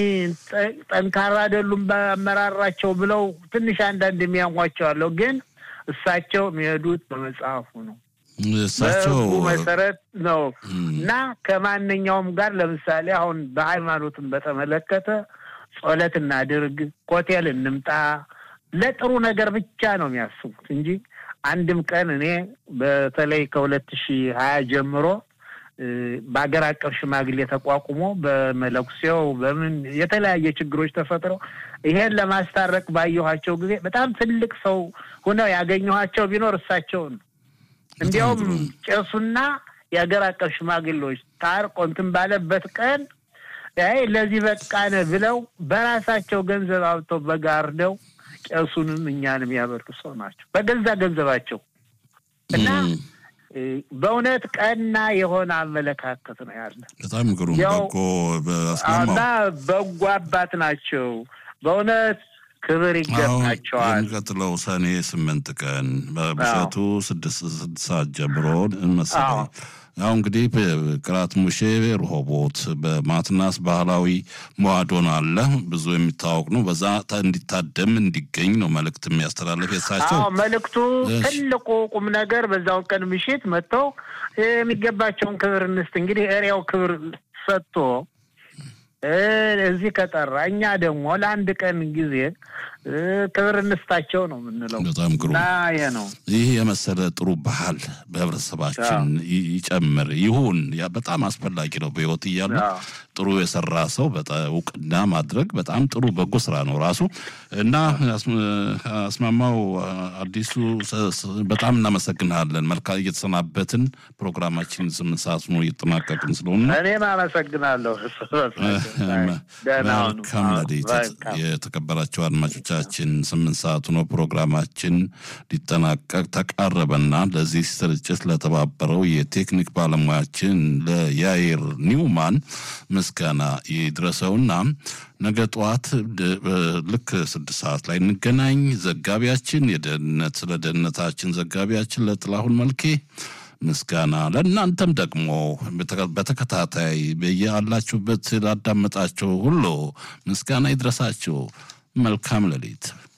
ጠንካራ አይደሉም በአመራራቸው ብለው ትንሽ አንዳንድ የሚያሟቸው አለው። ግን እሳቸው የሚሄዱት በመጽሐፉ ነው
እሳቸው
በህጉ መሰረት ነው እና ከማንኛውም ጋር ለምሳሌ አሁን በሃይማኖትን በተመለከተ ጸሎት እናድርግ፣ ኮቴል እንምጣ፣ ለጥሩ ነገር ብቻ ነው የሚያስቡት እንጂ አንድም ቀን እኔ በተለይ ከሁለት ሺህ ሀያ ጀምሮ በሀገር አቀፍ ሽማግሌ ተቋቁሞ በመለኩሴው በምን የተለያየ ችግሮች ተፈጥረው ይሄን ለማስታረቅ ባየኋቸው ጊዜ በጣም ትልቅ ሰው ሁነው ያገኘኋቸው ቢኖር እሳቸውን ነው። እንዲያውም ቄሱና የሀገር አቀፍ ሽማግሌዎች ታርቆ እንትን ባለበት ቀን አይ ለዚህ በቃነ ብለው በራሳቸው ገንዘብ አውጥተው በጋርደው ቄሱንም እኛንም ያበሉ ሰው ናቸው በገዛ ገንዘባቸው እና በእውነት ቀና የሆነ አመለካከት ነው ያለ።
በጣም ግሩም በጎ
እና በጎ አባት ናቸው በእውነት ክብር ይገባቸዋል።
የሚቀጥለው ሰኔ ስምንት ቀን በብሰቱ ስድስት ሰዓት ጀምሮ መሰለኝ ያው እንግዲህ ቅራት ሙሼ ርሆቦት በማትናስ ባህላዊ መዋዶን አለ ብዙ የሚታወቅ ነው። በዛ እንዲታደም እንዲገኝ ነው መልእክት የሚያስተላልፍ የሳቸው
መልእክቱ ትልቁ ቁም ነገር በዛው ቀን ምሽት መጥተው የሚገባቸውን ክብር እንስጥ። እንግዲህ ኤሪያው ክብር ሰጥቶ እዚህ ከጠራ እኛ ደግሞ ለአንድ ቀን ጊዜ ክብር እንስጣቸው ነው የምንለው።
በጣም ግሩም
እና ይሄ ነው
ይህ የመሰለ ጥሩ ባህል በህብረተሰባችን ይጨምር ይሁን። በጣም አስፈላጊ ነው። በህይወት እያሉ ጥሩ የሰራ ሰው እውቅና ማድረግ በጣም ጥሩ በጎ ስራ ነው ራሱ እና አስማማው አዲሱ በጣም እናመሰግናለን። መልካም እየተሰናበትን ፕሮግራማችን ስምንት ሰዓት ነው እየተጠናቀቅን ስለሆነ
እኔም አመሰግናለሁ።
መልካም ሌሊት። የተከበራቸው አድማጮቻችን ስምንት ሰዓቱ ነው ፕሮግራማችን ሊጠናቀቅ ተቃረበና ለዚህ ስርጭት ለተባበረው የቴክኒክ ባለሙያችን ለያይር ኒውማን ምስጋና ይድረሰውና ነገ ጠዋት ልክ ስድስት ሰዓት ላይ እንገናኝ። ዘጋቢያችን የደህንነት ስለ ደህንነታችን ዘጋቢያችን ለጥላሁን መልኬ ምስጋና ለእናንተም ደግሞ በተከታታይ በያላችሁበት ላዳመጣችሁ ሁሉ ምስጋና ይድረሳችሁ። መልካም ሌሊት።